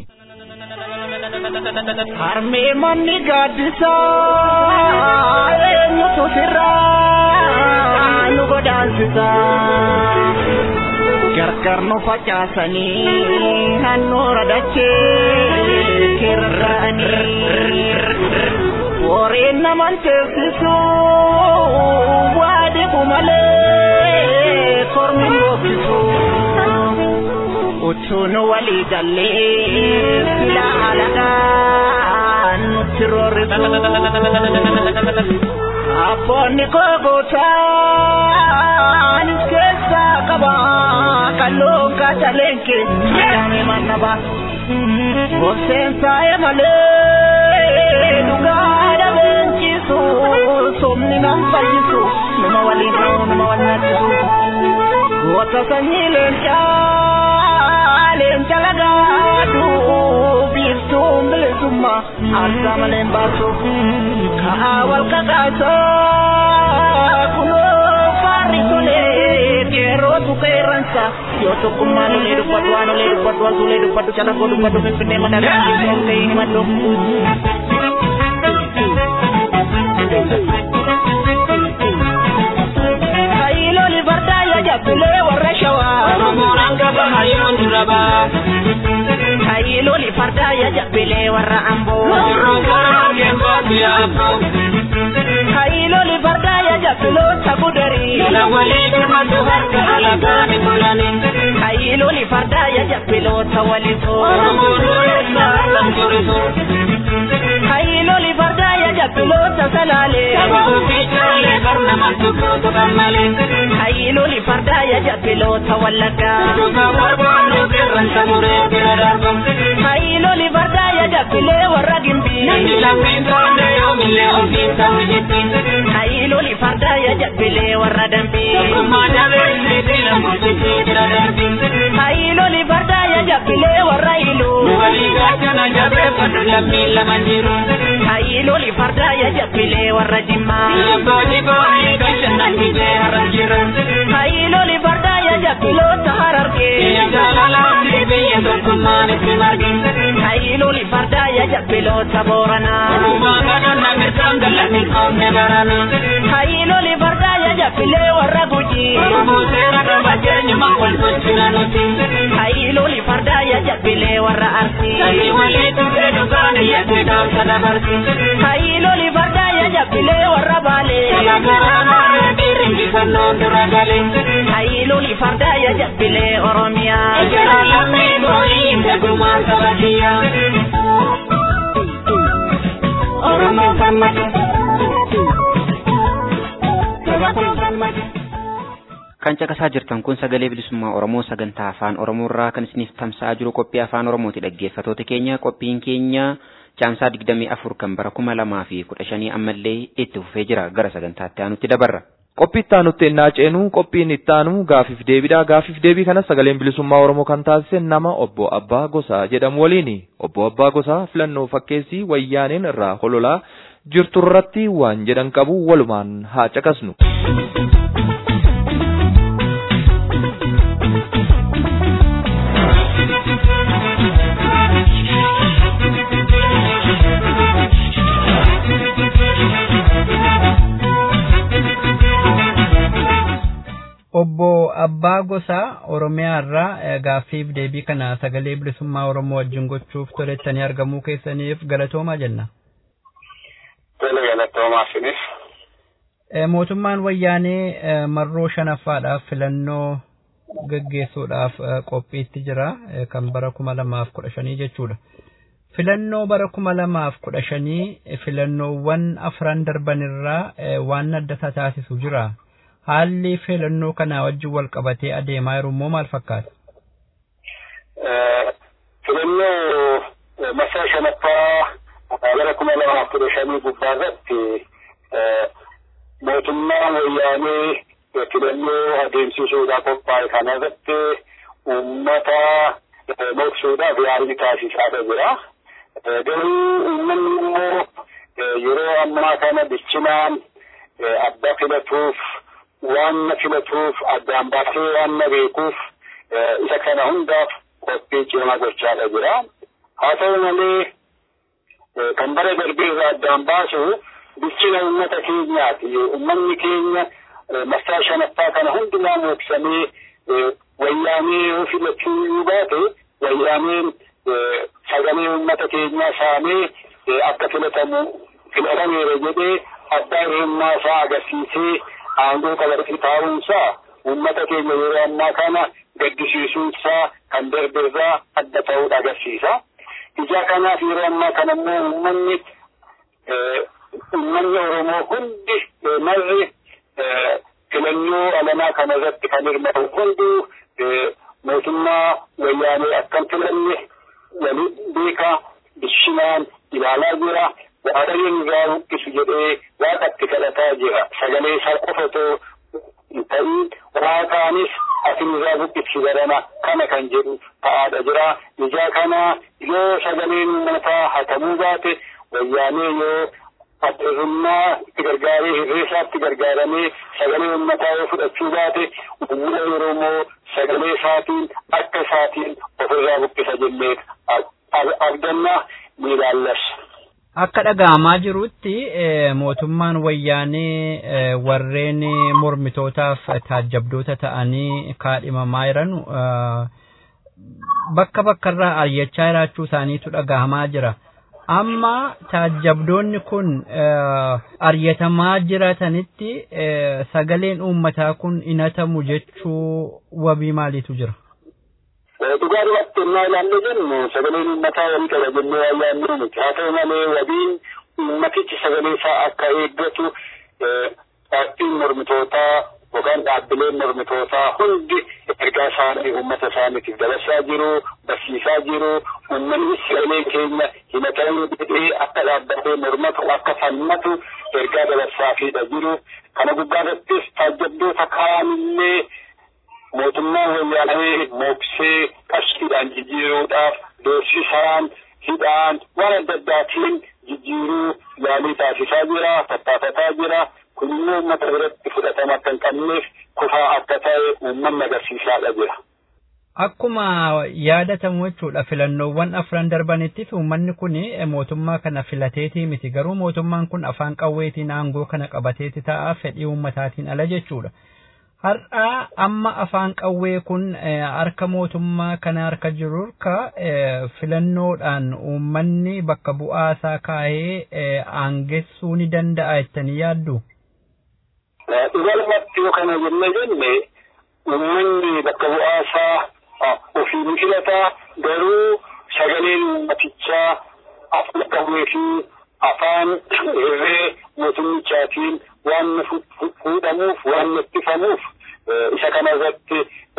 harmee manni gaaddisaa eenyutu sirraa nu godaansisaa gargar nu facaasanii handhuura dachee kirra'anii warreen naman teessisu waa dhiqu malee kormi boobbisu utuun walii gallee sila alagaan nutti roorrisu abboonni koo gootaan keessaa qaba kalluun kaataleen keessaa mannaba gorseen saa'e malee dhugaa dhabeenchisu somni nan fayyisu nama waliin ta'u nama wal nyaachisu goota sanyii leencaa leenca lagaadhu biiftuun bilisummaa aarsaa maleen baasu ka'aa wal kakaasaa kunoo faarri tolee qeerrootu qeerransa yoo tokkummaa lolee dubbatu waan olee dubbatu waan suulee dubbatu calaqqoo dubbatu finfinnee madagaa yoo ta'e himadhu. Kaayiloli fardaa yoo jabbilee warra shawaa. Oromoon hanga hayyoon dura baa. Kaayiloli fardaa yoo jabbilee warra amboo. Oromoon karaa geengootti yaaboo. Kaayiloli fardaa yoo jabbiloota gudarii. Jala walii birmatu harka alagaan bulanii. Kaayiloli fardaa yoo jabbiloota walisoo. Oromoon dureessaa kan turisoo. Kaayiloli fardaa yoo jabbiloota salaalee. Sababuu fi ijoollee barnaman tukkootu gammalee. Hayilooli fardaa ya jabbiloota wallaggaa. Dhugaa barbaannu qeerransa muree bira darbu. Hayilooli fardaa ya jabbilee warra gimbii. Namni lammiin taane yoomillee ofiin ta'u jetti. Hayilooli fardaa ya jabbilee warra dambii. Tokkummaa dabee inni diina murtiitii bira darbi. Hayilooli fardaa ya jabbilee warra iluu. Nu walii gaachana jabeeffadhu lammiin lama jiru. Hayilooli fardaa ya jabbilee warra jimmaa. Abbooti boonii gashannan bitee har'a jira. Hayilooli fardaa ya jabbiloota harargee. Biyya jaalalaa fi biyya tokkummaan itti marge. Hayilooli fardaa ya jabbiloota booranaa. Tokkummaa kana namni sangalatti qoomne barana. Hayilooli fardaa ya jabbilee warra gujii. Oromoo seera qaba jeenyuma wal tolchina nuti. Hayilooli fardaa ya jabbilee warra arsii. Sanyii walii tuqee dhugaan iyyatti dhaamsa dabarsi. Hayilooli fardaa ya jabbilee warra baalee. Garaagaraa dhiirri injifannoon dura gale. Hayilooli fardaa ya jabbilee oromiyaa. Ejjera lammii boorii dhagumaan saba kiyyaa. Oromoo gammadu. Saba koo gammadu. Kan caqasaa jirtan kun sagalee bilisummaa Oromoo sagantaa afaan Oromoo irraa kan isiniif tamsa'aa jiru qophii afaan Oromooti dhaggeeffatoota keenya qophiin keenya caamsaa digdamii afur kan bara kuma lamaa fi kudha shanii ammallee itti fufee jira gara sagantaatti aanutti dabarra. Qophii itti aanutti ennaa ceenu qophiin itti aanu gaafiif deebiidha. Gaafiif deebii kana sagaleen bilisummaa Oromoo kan taasise nama obbo Abbaa Gosaa jedhamu waliini. Obbo Abbaa Gosaa filannoo fakkeessii wayyaaneen irraa hololaa jirturratti waan jedhan qabu walumaan haa caqasnu. Obbo Abbaa Gosaa Oromiyaa irraa gaaffiif deebii kana sagalee bilisummaa Oromoo wajjin gochuuf tolettanii argamuu keessaniif galatoomaa jenna. Tole galatoomaa sinis. Mootummaan wayyaanee marroo shanaffaadhaaf filannoo gaggeessuudhaaf qophiitti jira kan bara kuma lamaaf kudha shanii jechuudha. Filannoo bara kuma lamaaf kudha shanii filannoowwan afran darban irraa waan adda taasisu jira. haalli filannoo kanaa wajjin wal qabatee adeemaa jiru immoo maal fakkaata? Filannoo masaa shanaffaa bara kuma lamaaf kudha shanii gubbaa irratti mootummaan wayyaanee filannoo adeemsisuudhaaf qophaa'e kana irratti uummata moksuudhaaf yaalii taasisaa jira. Garuu uummanni immoo yeroo ammaa kana bilchinaan adda filatuuf waan na filatuuf addaan baasee waan na beekuuf isa kana hundaaf qophii cimaa gochaadha jira. Haa ta'u malee kan bara darbee irraa addaan baasu bilchina uummata keenyaati. Uummanni keenya masaa shanaffaa kana hundumaa mooksamee wayyaanee yoo filachuu yoo baate wayyaaneen sagalee uummata keenyaa saamee akka filatamu filatameera jedhee abbaa hirummaa isaa agarsiisee aangoo qabatee taa'uunsaa uummata keenya yeroo ammaa kana gaddisiisuunsaa kan darbirraa adda ta'uudha agarsiisa. Ija kanaaf yeroo ammaa kana immoo uummanni uummanni Oromoo hundi marri filannoo alamaa kana irratti kan hirmaatu hunduu mootummaa wayyaanee akkam filanne waliin beekaa bishinaan ilaalaa jira. waaqayyoon irraa buqqisu jedhee waaqatti kadhataa jira sagalee isaa qofa otoo hin ta'in waaqaanis asin irraa buqqisi barana kana kan jedhu ta'aadha jira ijaa kana yoo sagaleen uummataa hatamuu baate wayyaanee yoo addarrummaa itti gargaaree hirreessaatti gargaaramee sagalee uummataa yoo fudhachuu baate uummata Oromoo sagalee isaatiin akka isaatiin ofirraa buqqisa jennee abdannaa ni ilaallassa. Akka dhaga'amaa jirutti mootummaan wayyaanee warreen mormitootaaf taajjabdoota ta'anii kaadhimamaa jiran bakka bakkarraa ari'achaa jiraachuu isaaniitu dhaga'amaa jira. Amma taajjabdoonni kun ari'atamaa jiratanitti sagaleen uummataa kun inatamu jechuu wabii maaliitu jira? dhugaa dhugaatti ennaa ilaalle jennu sagaleen uummataa walii qaba jennee waan yaadnu miti haa ta'u malee wabiin ummatichi sagalee isaa akka eeggatu paartiin mormitootaa yookaan dhaabbileen mormitootaa hundi ergaa isaanii uummata isaaniitiif dabarsaa jiru barsiisaa jiru uummanni sagalee keenya himatanii jedhee akka dhaabbatee mormatu akka falmatu ergaa dabarsaafiidha jiru kana gubbaarrattis taajjabdoota kaanillee mootummaa wayyaanee mooksee qarshiidhaan jijjiiruudhaaf doorsisaan hidhaan waan adda addaatiin jijjiiruu yaalii taasisaa jira tattaafataa jira kun immoo uummata biratti fudhatama akka hin qabneef kufaa akka ta'e uummanni agarsiisaadha jira. Akkuma yaadatamu jechuudha filannoowwan afran darbanittis uummanni kun mootummaa kana filateetii miti garuu mootummaan kun afaan qawweetiin aangoo kana qabateeti ta'a fedhii uummataatiin ala jechuudha. Har'aa amma afaan qawwee kun harka mootummaa kana harka jiru harka filannoodhaan uummanni bakka bu'aasaa kaa'ee aangessuu ni danda'a jettanii yaaddu. Dhugalmatti yoo kana jenne jenne uummanni bakka bu'aasaa ofii ni filataa garuu sagaleen uummatichaa afaan qawwee fi afaan irree mootummichaatiin waan fuudhamuuf waan ittifamuuf isa kana irratti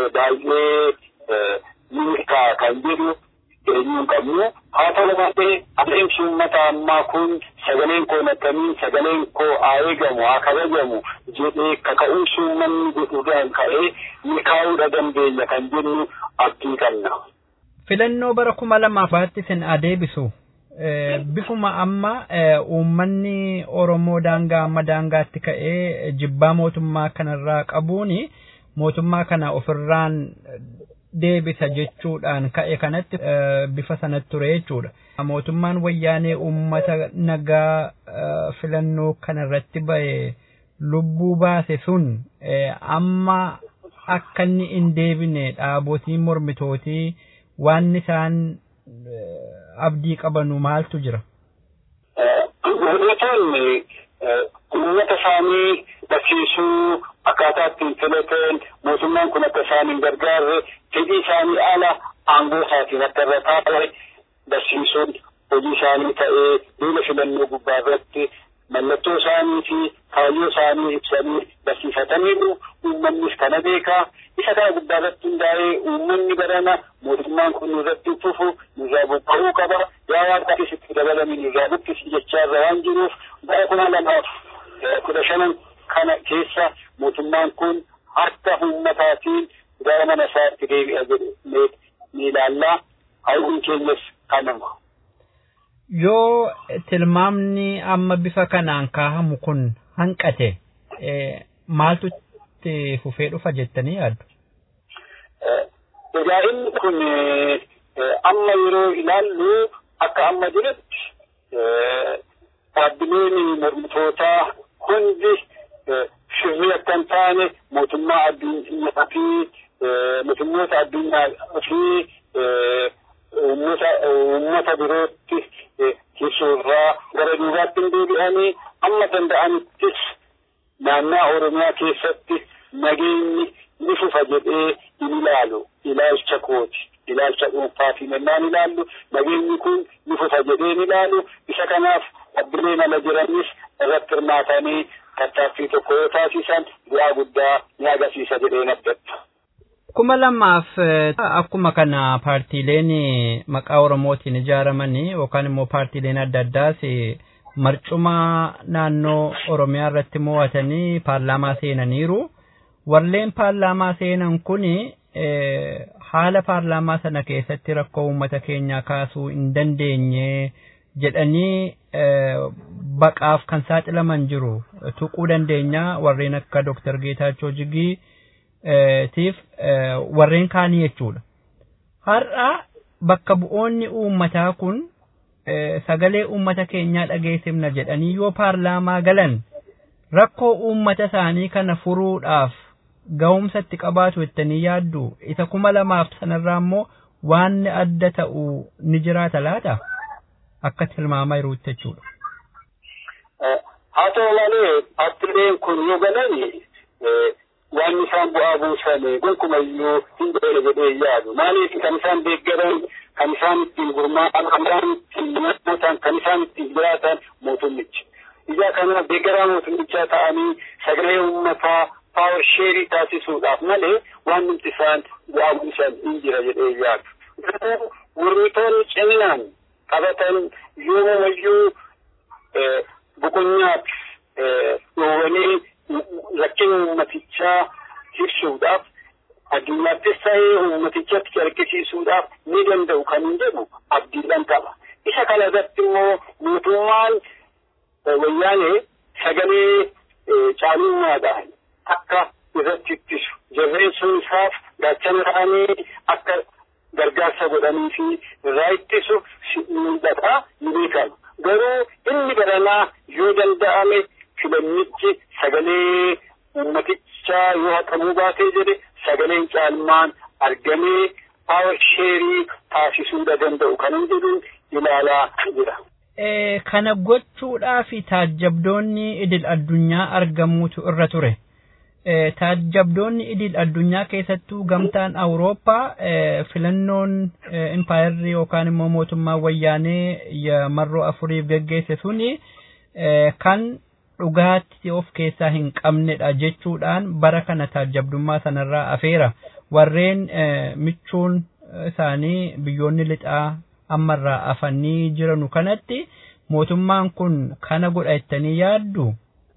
baay'ee milkaa kan jedhu eenyuun qabnu haa ta'u malee adeemsi uummata ammaa kun sagaleen koo nakkamii sagaleen koo haa eegamu haa kabajamu jedhee kaka'umsi uummanni godhuudhaan ka'ee milkaa'uudha dandeenya kan jennu abdii qabna. Filannoo bara kuma lamaaf baatti sin adeebisu bifuma amma uummanni Oromoo daangaa amma daangaatti ka'ee jibbaa mootummaa kanarraa qabuun mootummaa kana ofirraan deebisa jechuudhaan ka'e kanatti bifa sanatti ture jechuudha. Mootummaan wayyaanee uummata nagaa filannoo kanarratti ba'e lubbuu baase sun amma akka inni hin deebine dhaabotiin mormitootii waan isaan abdii qabanu maaltu jira? Mormitoonni uummata isaanii barsiisuu akkaataa ittiin filatan mootummaan kun akka isaan hin gargaarre fedhii isaanii ala aangoo isaatiin akka irra taa'e barsiisuun hojii isaanii ta'ee duula filannoo gubbaa irratti mallattoo isaanii fi kaayyoo isaanii ibsanii barsiifataniiru uummannis kana beekaa isa kana gubbaa irratti hundaa'ee uummanni barana mootummaan kun irratti fufu nurraa buqqa'uu qaba yaa waan ta'eef itti dabalanii nurraa buqqisi jechaarra waan jiruuf bara kuma lamaaf kudha shanan kana keessa mootummaan kun harka uummataatiin gara mana isaatti deebi'a jedhee ni ilaallaa hawwiin keenyas kanuma. Yoo tilmaamni amma bifa kanaan kaahamu kun hanqate maaltu itti fufee dhufa jettanii yaaddu? Egaa inni kun amma yeroo ilaallu akka amma jirutti dhaabbileen mormitootaa hundi sirrii akka hin taane mootummaa addunyaa fi mootummoota addunyaa fi uummata birootti ibsuurraa gara duubaatti hin deebi'anii amma danda'anittis naannaa Oromiyaa keessatti nageenyi ni fufa jedhee hin ilaalu ilaalcha kooti ilaalcha dhuunfaatiin ennaan ilaallu nageenyi kun ni fufa jedhee hin ilaalu isa kanaaf dhaabbileen ala jiranis irratti hirmaatanii tattaaffii tokko yoo taasisan bu'aa guddaa ni agarsiisa jedhee abdadha. kuma lamaaf akkuma kana paartiileen maqaa oromootiin ijaaraman yookaan immoo paartiileen adda addaas marcuma naannoo oromiyaa irratti mo'atanii paarlaamaa seenaniiru warreen paarlaamaa seenan kun haala paarlaamaa sana keessatti rakkoo uummata keenyaa kaasuu hin dandeenye jedhanii baqaaf kan saaxilaman jiru tuquu dandeenya warreen akka Dr. Geetaachoo Jigii tiif warreen kaanii jechuudha. Har'a bakka bu'oonni uummataa kun sagalee uummata keenyaa dhageessifna jedhanii yoo paarlaamaa galan rakkoo uummata isaanii kana furuudhaaf ga'umsa itti qabaatu jettanii yaaddu isa kuma lamaaf sanarraa immoo waan adda ta'u ni jiraata laata akka tilmaamaa jiruutti jechuudha. Haa ta'u malee paartileen kun yoo galani waan isaan bu'aa buusan gonkumayyuu hin beekne jedhee yaadu maaliif kan isaan deeggaran kan isaan ittiin gurmaa'an kan isaan ittiin namootaan kan isaan ittiin jiraatan deeggaraa mootummichaa ta'anii sagalee uummataa paawar sheerii taasisuudhaaf malee waan nuti isaan bu'aa buusan hin jira jedhee yaadu. Garuu mormitoonni ciminaan qabatan yoomayyuu boqonyaaf dhoowwanii rakkina uummatichaa ibsuudhaaf addunyaattis ta'ee uummatichatti argisiisuudhaaf ni danda'u kan hin jedhu abdiidhaan qaba. Isa kana irratti immoo mootummaan wayyaanee sagalee caalummaadhaan akka irratti ittisu jabeessuun isaaf gaachana ta'anii akka gargaarsa godhanii fi irraa ittisu mul'ata ni beekama. Garuu inni baranaa yoo danda'ame filannichi sagalee uummatichaa yoo haqamuu baatee jedhe sagaleen caalmaan argamee paawar sheerii taasisuu danda'u kan jedhuun ilaalaa jira. Kana gochuudhaaf taajjabdoonni idil addunyaa argamuutu irra ture. Taajjabdoonni idil addunyaa keessattuu gamtaan Awurooppaa filannoon impaayarri yookaan immoo mootummaa wayyaanee marroo afuriif geggeesse suni kan dhugaatti of keessaa hin qabnedha jechuudhaan bara kana taajjabdummaa sanarraa afeera. Warreen michuun isaanii biyyoonni lixaa ammarraa afanii jiranu kanatti mootummaan kun kana godha jettanii yaaddu?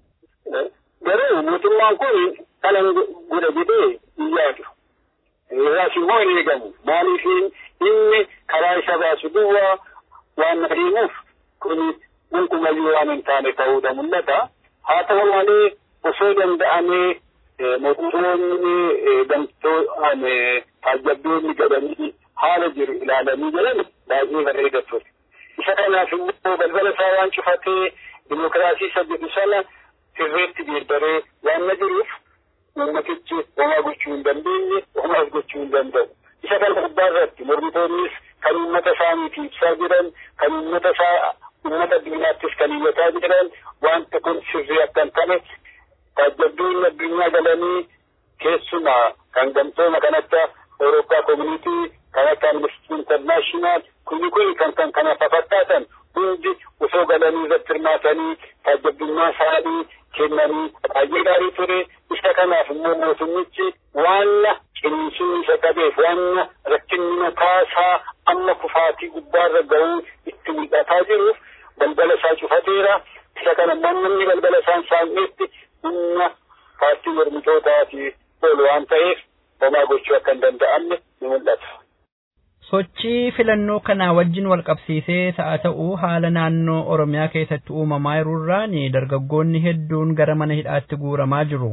Garuu mootummaan kun kana godha jedhee hin yaadu. Irraas immoo hin eegamu. Maaliif inni karaa isa baasu duwwaa waan adeemuuf kun gonkumayyuu waan hin taane ta'uudha mul'ata. Haa ta'u malee osoo danda'amee mootummoonni gamtoon taajjabdoonni gadanii haala jiru ilaalanii jiran baay'ee bareeda ture. Isa kanaaf immoo balbala isaa waan cufatee dimokiraasii isa jedhu sana sirreetti geeddaree waan na jiruuf uummatichi homaa gochuu hin dandeenye homaas gochuu hin danda'u. Isa kana gubbaa irratti mormitoonnis kan uummata isaaniitii ibsaa jiran kan uummata isaa uummata addunyaattis kan iyyataa jiran wanta kun sirrii akka hin taane taajjabdoonni addunyaa galanii keessumaa kan gamtooma kan akka Awurooppaa Koominiitii kan akka Amnesty International kuni kuni kan kan kana fakkaatan hundi osoo galanii irratti hirmaatanii taajjabdummaa isaanii kennanii baay'ee gaarii ture isa kanaaf immoo mootummichi waanna cimsuun isa qabeef waanna rakkinni mataasaa amma kufaatii gubbaarra ga'uu itti mul'ataa jiruuf balbala isaa cufateera isa kana namni balbala isaan saamneetti humna paartii mormitootaati oolu waan ta'eef homaa gochuu akka hin danda'amne ni mul'ata. Sochii filannoo kanaa wajjin wal qabsiisee sa'a ta'u haala naannoo Oromiyaa keessatti uumamaa jiruurraan dargaggoonni hedduun gara mana hidhaatti guuramaa jiru.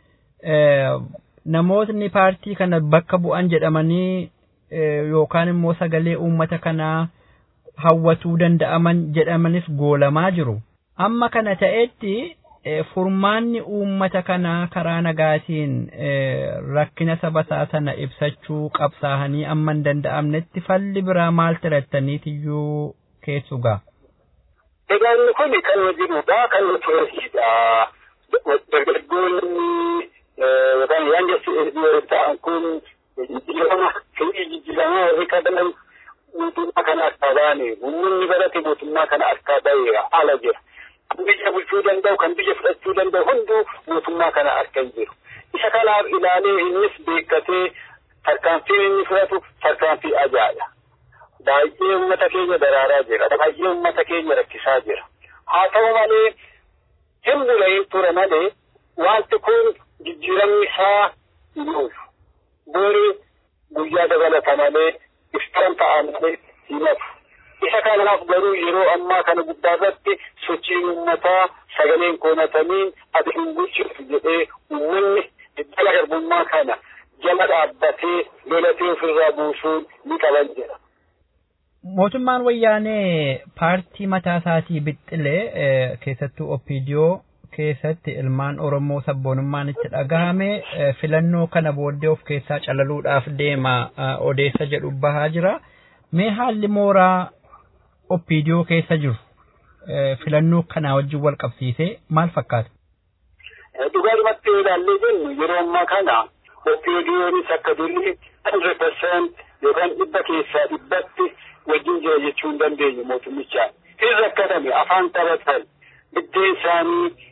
Namootni paartii kana bakka bu'an jedhamanii yookaan immoo sagalee uummata kanaa hawwatuu danda'aman jedhamanis goolamaa jiru. Amma kana ta'etti furmaanni uummata kanaa karaa nagaatiin rakkina saba isaa sana ibsachuu qabsaahanii amma hin danda'amnetti falli biraa maal filattaniitiyyuu keessu gaa. Egaa inni kun kan jirudha kan turesidha. Dargaggoonni yookaan waan jechuun ta'an kun jijjiirama firii jijjiiramaa warri qaban mootummaa kana akka baane uummanni barate mootummaa kana akka ba'e ala jira. kan biyya bulchuu danda'u kan biyya fudhachuu danda'u hunduu mootummaa kana akka hin jiru. Isa kanaaf ilaalee innis beekkatee tarkaanfiin inni fudhatu tarkaanfii ajaa'iba. Baay'ee uummata keenya daraaraa jira. Baay'ee uummata keenya rakkisaa jira. Haa ta'u malee hin bula'in ture malee wanti kun jijjiiramni isaa hin oolu. Boori guyyaa dabalata malee iftaan ta'a malee hin hafu. isa kanaaf garuu yeroo ammaa kana gubbaa irratti sochiin uummataa sagaleen koonatamiin ati hin bulchuuf jedhee uummanni daldala garbummaa kana jala dhaabbatee lolatee ofirraa buusuun ni qaban jedha. Mootummaan wayyaanee paartii mataa isaatii bixxilee keessattuu Oppiidiyoo keessatti ilmaan Oromoo sabboonummaan itti dhagahame filannoo kana booddee of keessaa calaluudhaaf deema odeessa jedhu bahaa jira. Mee haalli mooraa Oppiidiyoo keessa jiru filannoo kanaa wajjin wal qabsiisee maal fakkaata? Dhugaadhumatti ilaallee jennu yeroo ammaa kana Oppiidiyoonis akka durii hundred percent yookaan dhibba keessaa dhibbatti wajjin jira jechuu hin dandeenyu mootummichaan. Hin rakkatame afaan taphatan biddeen isaanii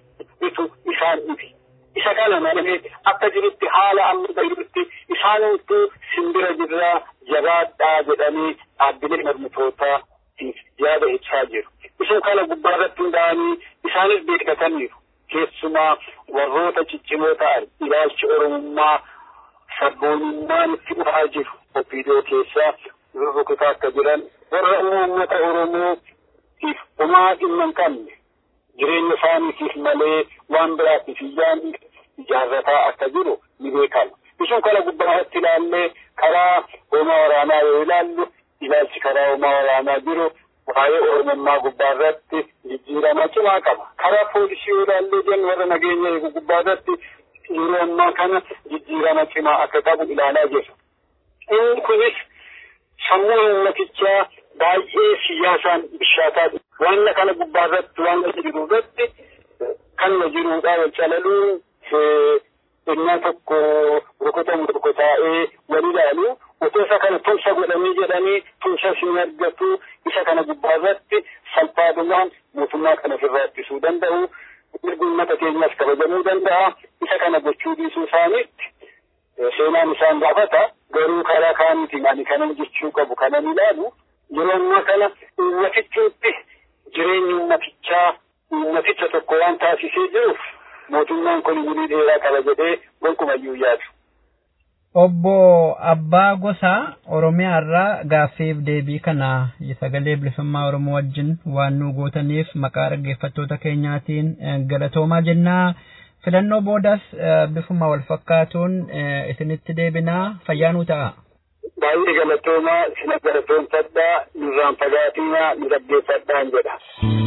bitu isaan dhibi. Isa kana malee akka jirutti haala amma jirutti isaanumtuu simbira jirraa jabaadhaa jedhanii dhaabbilee mormitootaatiif yaada ibsaa jiru. Isin kana gubbaa irratti hundaa'anii isaanis beekataniiru. Keessumaa warroota ciccimoo ta'an ilaalchi oromummaa sabboonummaan itti dhufaa jiru. Opiidoo keessaa rurrukutaa akka jiran warra uummata Oromootiif homaa dhimma hin qabne jireenya isaaniitiif malee waan biraatiif iyyaan ijaarrataa akka jiru ni beekama. Isin kana gubbaa irratti ilaallee karaa hoomaa waraanaa yoo ilaallu ilaalchi karaa hoomaa waraanaa jiru waa'ee oromummaa gubbaa irratti jijjiirama cimaa qaba. Karaa poolisii yoo ilaallee jennu warra nageenya eegu gubbaa irratti yeroo ammaa kana jijjiirama cimaa akka qabu ilaalaa jirra. Inni kunis sammuu uummatichaa baay'ee siyaasaan bishaataa waan kana gubbaa irratti waan jiru irratti kan jiruudha wal calaluun innaa tokko rukutamu tokko taa'ee wal ilaalu otoo isa kana tumsa godhanii jedhanii tumsa isin argatu isa kana gubbaa irratti salphaadumaan mootummaa kana ofirraa ittisuu danda'u mirgi uummata keenyaas kabajamuu danda'a isa kana gochuu dhiisuu isaaniitti seenaan isaan gaafata garuu karaa kaanitiin ani kanan jechuu qabu kanan ilaalu yeroo ammaa kana uummatichuutti jireenyi uummatichaa uummaticha tokko waan taasisee jiruuf mootummaan kun umurii dheeraa qaba jedhee gonkumayyuu yaadu. Obbo Abbaa Gosaa Oromiyaa irraa gaaffiif deebii kana sagalee bilisummaa Oromoo wajjin waan nu gootaniif maqaa dhaggeeffattoota keenyaatiin galatoomaa jennaa. Filannoo boodas bifuma wal fakkaatuun isinitti deebinaa fayyaanuu ta'a. Baay'ee galatoomaa sina galatoomfadhaa nurraan fagaatinaa nu dhaggeeffadhaan jedha.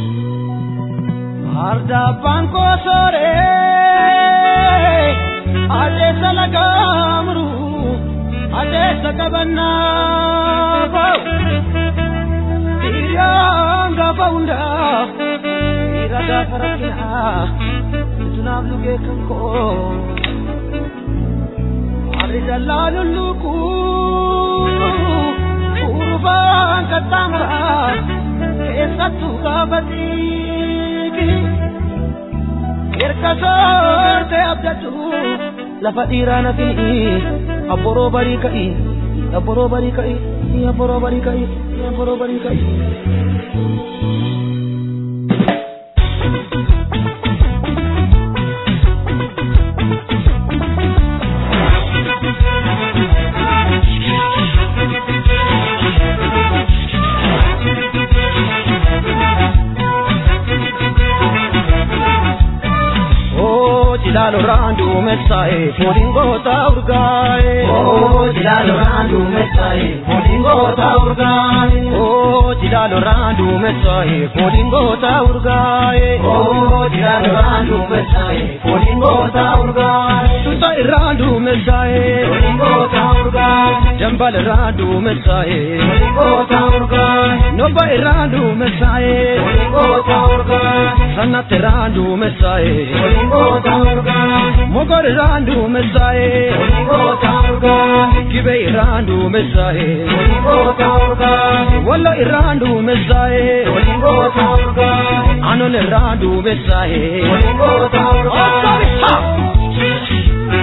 Ardabbaan koo sooree adeessa lagaamuru adeessa qabannaa koo hiriyyaan gaafa hundaa dhiira gaafa rakkinaa utunaaf lugee kan koo warri dallaa lulluquu urufaan qaxxaamuraa keessattuu gaafa xiiqii. erga soorte abdatu lafa dhiiraa na fi'i abboroo barii ka'i abboroo barii ka'i abboroo barii ka'i abboroo barii ka'i. jilalo randu mesae podingo ta urgae oh jilalo randu mesae podingo ta urgae oh jilalo randu mesae podingo ta urgae oh jilalo randu mesae podingo ta urgae tuta randu mesae podingo ta urgae jambal randu mesae podingo ta urgae noba randu mesae podingo ta urgae sanat randu mesae podingo ta urgae mogor randu mesae podingo ta urgae kibe randu mesae podingo ta urgae walla randu mesae podingo ta urgae anon randu mesae podingo ta urgae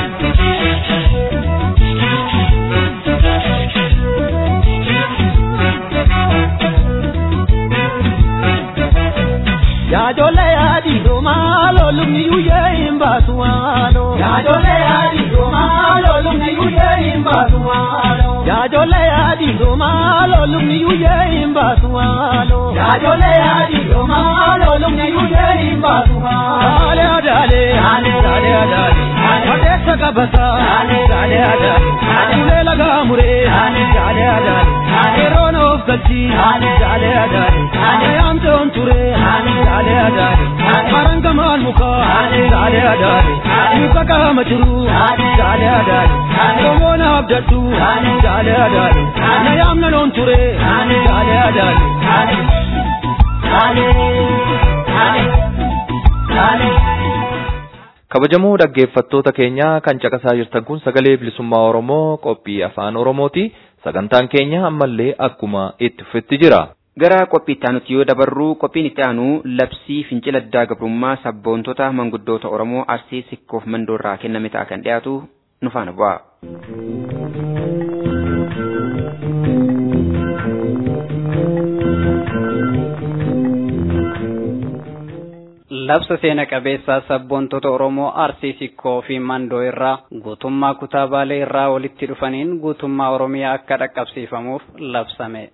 Yaajole yaadi domaalo lumni yuyyee hin baasu waalo. Yaajole yaadi domaalo lumni yuyyee hin baasu waalo. Yaajole yaadi domaalo lumni yuyyee hin baasu waalo. Yaajole yaadi domaalo lumni yuyyee hin baasu waalo. Daale adaale. Daale daale adaale. Adeessa qabata. Daale daale adaale. Ulee lagaa muree. Daale daale adaale. Yeroon of galchi. Daale daale adaale. Yaamtoon turee. Daale adaale. Maranga maal muka. Daale adaale. Muka qaama jiru. Daale adaale. Yommuu na abdadhu. Daale adaale. Na yaamna loon turee. Daale adaale. Daale. Daale. Daale. kabajamoo dhaggeeffattoota keenya kan caqasaa jirtan kun sagalee bilisummaa oromoo qophii afaan oromooti sagantaan keenya ammallee akkuma itti fufetti jira Gara qophiitti aanutti yoo dabarru qophiin itti aanu labsii fincila diddaa gabrummaa sabboontota manguddoota Oromoo Arsii Sikkoof Mandoorraa kenname ta'a kan dhiyaatu nu faana bu'a. labsa seena qabeessaa sabboontota Oromoo Arsii Sikkoo fi Mandoo irraa guutummaa kutaa Baalee irraa walitti dhufaniin guutummaa Oromiyaa akka dhaqqabsiifamuuf labsame.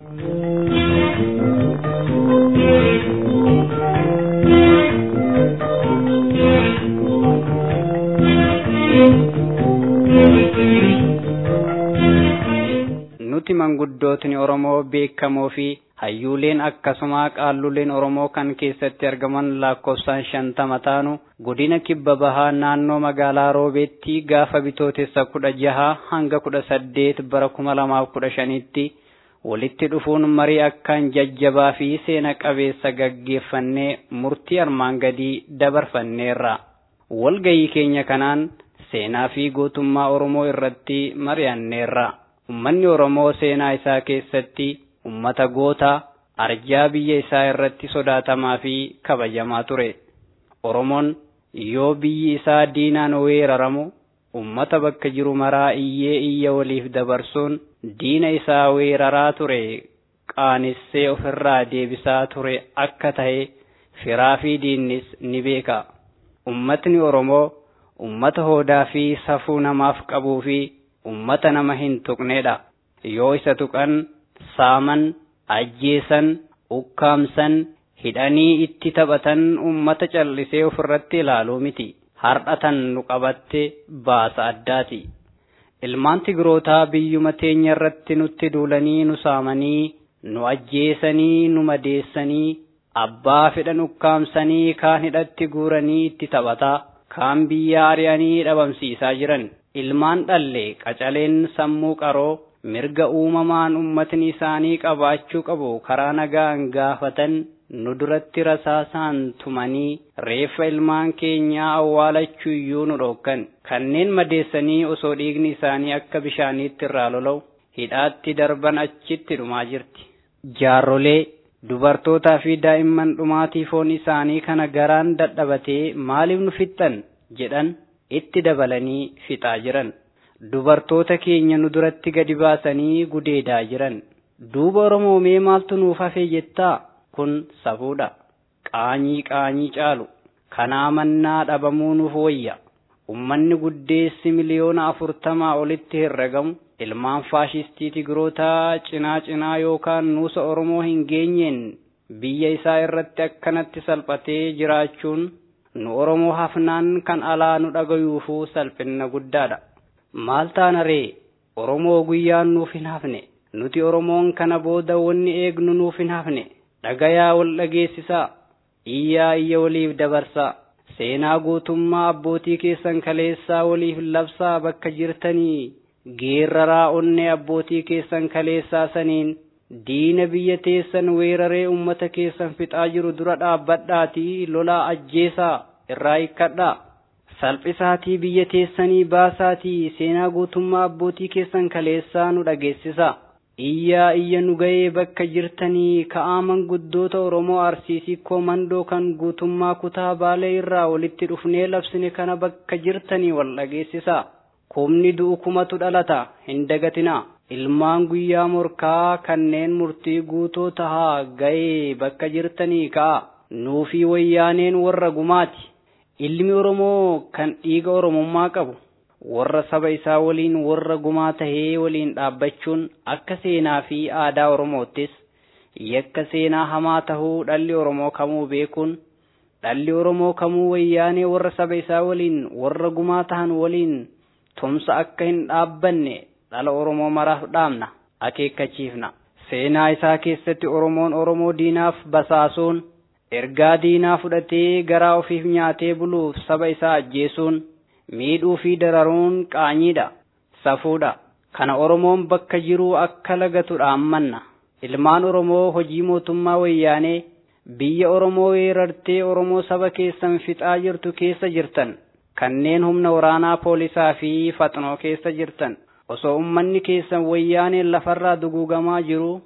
Nuti manguddootni Oromoo beekamoo fi hayyuuleen akkasuma qaalluleen Oromoo kan keessatti argaman lakkoofsaan shantama taanu godina kibba bahaa naannoo magaalaa Roobeetti gaafa bitootessa kudha jaha hanga kudha saddeet bara kuma lamaaf kudha shanitti walitti dhufuun marii akkaan jajjabaa fi seena qabeessa gaggeeffannee murtii armaan gadii dabarfanneerra. Walgayii keenya kanaan seenaa fi gootummaa Oromoo irratti mari'anneerra. Uummanni Oromoo seenaa isaa keessatti ummata gootaa arjaa biyya isaa irratti sodaatamaa fi kabajamaa ture. Oromoon yoo biyyi isaa diinaan weeraramu ummata bakka jiru maraa iyyee iyya waliif dabarsuun diina isaa weeraraa ture qaanissee ofirraa deebisaa ture akka ta'e firaa fi diinnis ni beeka. Ummatni Oromoo ummata hoodaa fi safuu namaaf qabuu fi ummata nama hin tuqnedha. Yoo isa tuqan saaman, ajjeesan, ukkaamsan, hidhanii itti taphatan ummata callisee ofirratti ilaaluu miti. Hardhatan nu qabatte baasa addaati. Ilmaan Tigrootaa biyyuma teenya irratti nutti duulanii nu saamanii, nu ajjeesanii, nu madeessanii, abbaa fedhan ukkaamsanii kaan hidhatti guuranii itti taphataa, kaan biyya ari'anii dhabamsiisaa jiran. Ilmaan dhalle qacaleen sammuu qaroo mirga uumamaan ummatni isaanii qabaachuu qabu karaa nagaan gaafatan nu duratti rasaasaan tumanii reeffa ilmaan keenyaa awwaalachuu iyyuu nu dhokkan kanneen madeessanii osoo dhiigni isaanii akka bishaaniitti irraa lola'u hidhaatti darban achitti dhumaa jirti. Jaarrolee dubartootaa fi daa'imman dhumaatii foon isaanii kana garaan dadhabatee maaliif nu fixxan jedhan itti dabalanii fixaa jiran. dubartoota keenya nu duratti gadi baasanii gudeedaa jiran duuba oromoo mee maaltu nuuf hafee jettaa kun safuudha qaanyii qaanyii caalu kanaa mannaa dhabamuu nuuf wayya ummanni guddeessi miliyoona afurtamaa olitti herregamu ilmaan faashistii tigrootaa cinaa cinaa yookaan nuusa oromoo hin geenyeen biyya isaa irratti akkanatti salphatee jiraachuun nu oromoo hafnaan kan alaa nu dhagayuufuu salphina guddaadha. maal taana ree oromoo guyyaan nuuf hin hafne nuti oromoon kana booda wanni eegnu nuuf hin hafne dhagayaa wal dhageessisaa iyyaa iyya waliif dabarsaa seenaa guutummaa abbootii keessan kaleessaa waliif labsaa bakka jirtanii geerraraa onnee abbootii keessan kaleessaa saniin diina biyya teessan weeraree ummata keessan fixaa jiru dura dhaabbadhaatii lolaa ajjeesaa irraa hikkadhaa salphisaatii biyya teessanii baasaatii seenaa guutummaa abbootii keessan kaleessaa nu dhageessisa. Iyyaa iyya nu ga'ee bakka jirtanii ka'aa manguddoota Oromoo Arsiisii Koomandoo kan guutummaa kutaa Baalee irraa walitti dhufnee labsine kana bakka jirtanii wal dhageessisa. Kumni du'u kumatu dhalata hin dagatinaa. Ilmaan guyyaa morkaa kanneen murtii guutoo tahaa ga'ee bakka jirtanii ka'a. Nuufii wayyaaneen warra gumaati. ilmi oromoo kan dhiiga oromummaa qabu warra saba isaa waliin warra gumaa tahee waliin dhaabbachuun akka seenaa fi aadaa oromoottis yakka seenaa hamaa tahuu dhalli oromoo kamuu beekuun dhalli oromoo kamuu wayyaanee warra saba isaa waliin warra gumaa tahan waliin tumsa akka hin dhaabbanne dhala oromoo maraaf dhaamna akeekkachiifna seenaa isaa keessatti oromoon oromoo diinaaf basaasuun ergaa diinaa fudhatee garaa ofiif nyaatee buluuf saba isaa ajjeesuun miidhuu fi dararuun qaanyiidha safuudha kana oromoon bakka jiruu akka lagatu dhaammanna ilmaan oromoo hojii mootummaa wayyaanee biyya oromoo weerartee oromoo saba keessan fixaa jirtu keessa jirtan kanneen humna waraanaa poolisaa fi faxnoo keessa jirtan osoo ummanni keessan wayyaaneen lafarraa duguugamaa jiru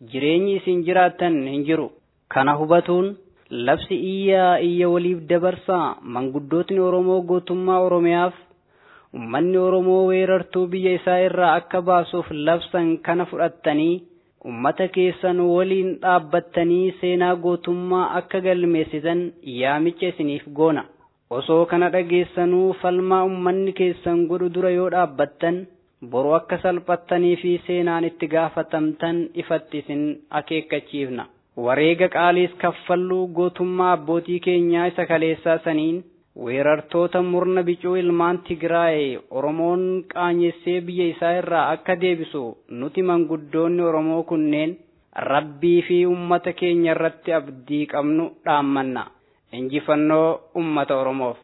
jireenyi isin jiraattan hin jiru kana hubatuun labsi iyyaa iyya waliif dabarsaa manguddootni oromoo gootummaa oromiyaaf ummanni oromoo weerartuu biyya isaa irraa akka baasuuf labsan kana fudhattanii ummata keessan waliin dhaabbattanii seenaa gootummaa akka galmeessitan yaamicha isiniif goona osoo kana dhageessanuu falmaa ummanni keessan godhu dura yoo dhaabbattan boru akka salphattanii fi seenaan itti gaafatamtan ifatti isin akeekkachiifna wareega qaaliis kaffalluu gootummaa abbootii keenyaa isa kaleessaa saniin weerartoota murna bicuu ilmaan Tigraay Oromoon qaanyessee biyya isaa irraa akka deebisu nuti manguddoonni Oromoo kunneen rabbii fi ummata keenya irratti abdii qabnu dhaammanna. Injifannoo ummata Oromoof.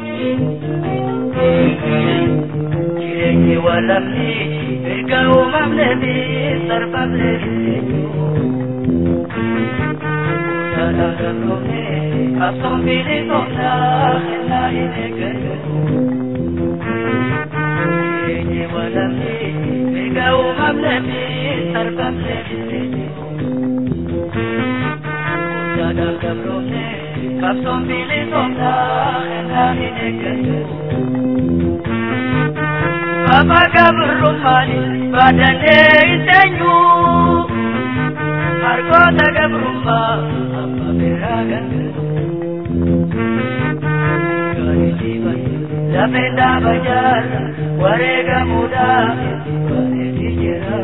Jireenyi walabni erga uumamne fi sarbamne Absoon bilisootaa kennaa hin eeggatu. Jireenyi walabni erga uumamne fi sarbamne Guddaadhaan gabroomne absoon bilisootaa kennaa hin eeggatu. Mama gabrummaani baadannee iteenyu harkoota gabrummaa amma biraa galchu. Lafee dhaaba jaarra wareegamuudhaaf bareedii jira.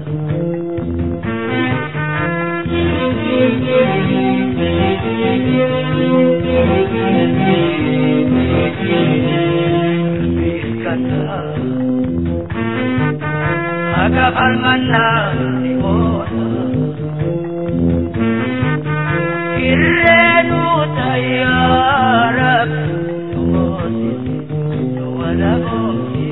Akka falmannaa ni oola. Irreenu tayyaara tumoosisi nu wala boomsi.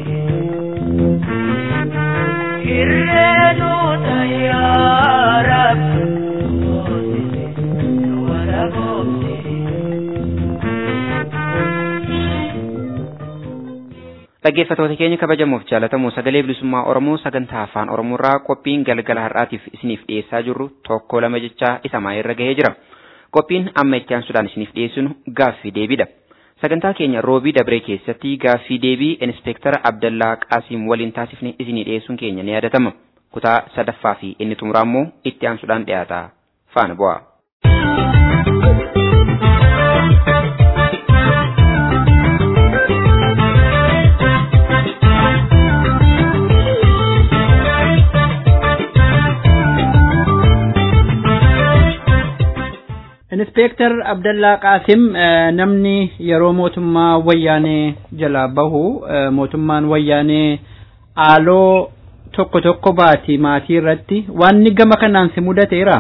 Irreenu tayyaara tumoosisi nu wala boomsi. Dhaggeeffattoota keenya kabajamuuf jaalatamu sagalee bilisummaa Oromoo sagantaa afaan Oromoorraa qophiin galgala har'aatiif isiniif dhiyeessaa jirru tokko lama jechaa isa maayirra gahee jira. Qophiin amma itti aansuudhaan isiniif dhiyeessinu gaaffii deebiidha. Sagantaa keenya roobii dabree keessatti gaaffii deebii inspektara Abdallaa Qaasiim waliin taasifne isinii dhiyeessuun keenya ni yaadatama. Kutaa sadaffaa fi inni xumuraa immoo itti aansuudhaan dhiyaata. Faana bu'aa. Inspektar Abdallaa Qaasim namni yeroo mootummaa wayyaanee jalaa bahu mootummaan wayyaanee aaloo tokko tokko baati maatii irratti wanni gama kanaan si mudateera.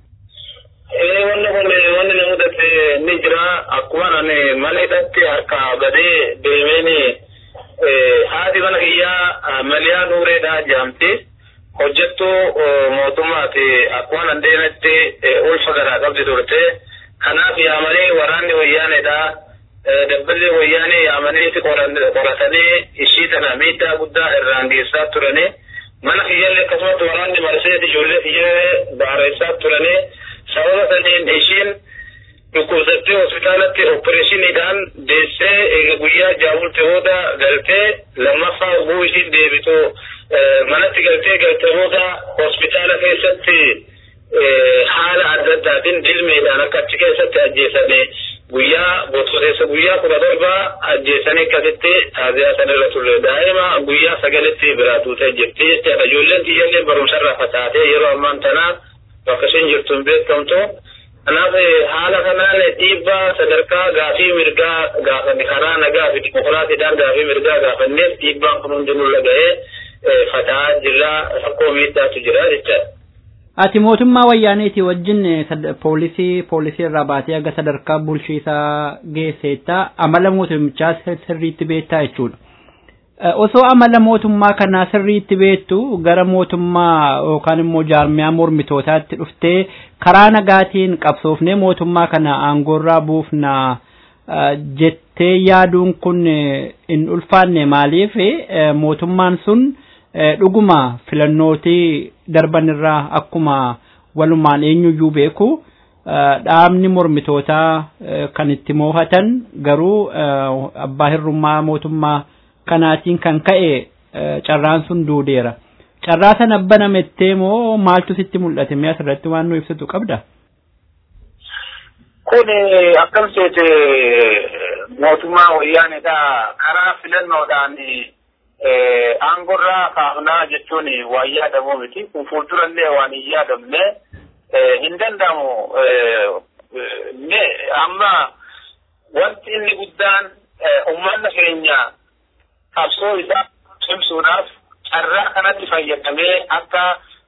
Wanni kun wanni na mudate ni jira akkuma ani maleedhatti harka gadee deemeen haati mana kiyyaa maliyaa nuureedhaa jedhamti. hojjettuu mootummaati akkuma nan deemetti ulfa garaa qabdi turte kanaaf yaamanii waraanni wayyaaneedha dabballi wayyaanee yaamaniiti qoratanii ishii tana miidhaa guddaa irraan geessaa turanii mana kiyyallee akkasumatti waraanni marseeti ijoollee kiyyallee baareessaa turanii sababa saniin ishiin dhukkubsattee hospitaalatti opereeshiniidhaan deessee guyyaa jaabulte booda galtee lammaffaa oguu ishiin deebitu manatti galtee galte booda hospitaala keessatti haala adda addaatiin dilmeedhaan akka achi keessatti ajjeesanii guyyaa bottoteessa guyyaa kudha torba ajjeesanii akkasitti taaziyaa sanirra turre daa'ima guyyaa sagalitti biraa tuutee jirti jechaadha ijoolleen kiyyallee barumsarraa fataatee yeroo ammaan tanaa bakka isheen jirtu hin beekamtu kanaaf haala kanaan dhiibbaa sadarkaa gaafii mirgaa gaafanne karaa nagaa fi dimokiraasiidhaan gaafii mirgaa gaafanneef dhiibbaan kun hundinuu laga'ee fataa jirra rakkoo miidhaatu jira jechaadha. Ati mootummaa wayyaaneeti wajjin poolisii poolisii irraa baatee aga sadarkaa bulchiisaa geesseetta amala mootummichaa sirriitti beektaa jechuudha. Osoo amala mootummaa kanaa sirriitti beektu gara mootummaa yookaan immoo jaarmiyaa mormitootaatti dhuftee karaa nagaatiin qabsoofnee mootummaa kana aangoorraa buufna jettee yaaduun kun hin ulfaanne maaliif mootummaan sun dhuguma filannootii darban irraa akkuma walumaan eenyuyyuu beeku dhaabni mormitootaa kan itti moohatan garuu abbaa hirrummaa mootummaa kanaatiin kan ka'e carraan sun duudeera. Carraa sana banamettee moo maaltu sitti mul'ate mi'a asirratti waan nu ibsitu qabda? Kun akkam seete mootummaa wayyaanidha karaa filannoodhaan aangorraa kaafnaa jechuun waan yaadamu miti. Kun fuuldurallee waan hin yaadamne hin danda'amu. Amma wanti inni guddaan uummanni keenya qabsoo isaa cimsuudhaaf carraa kanatti fayyadamee akka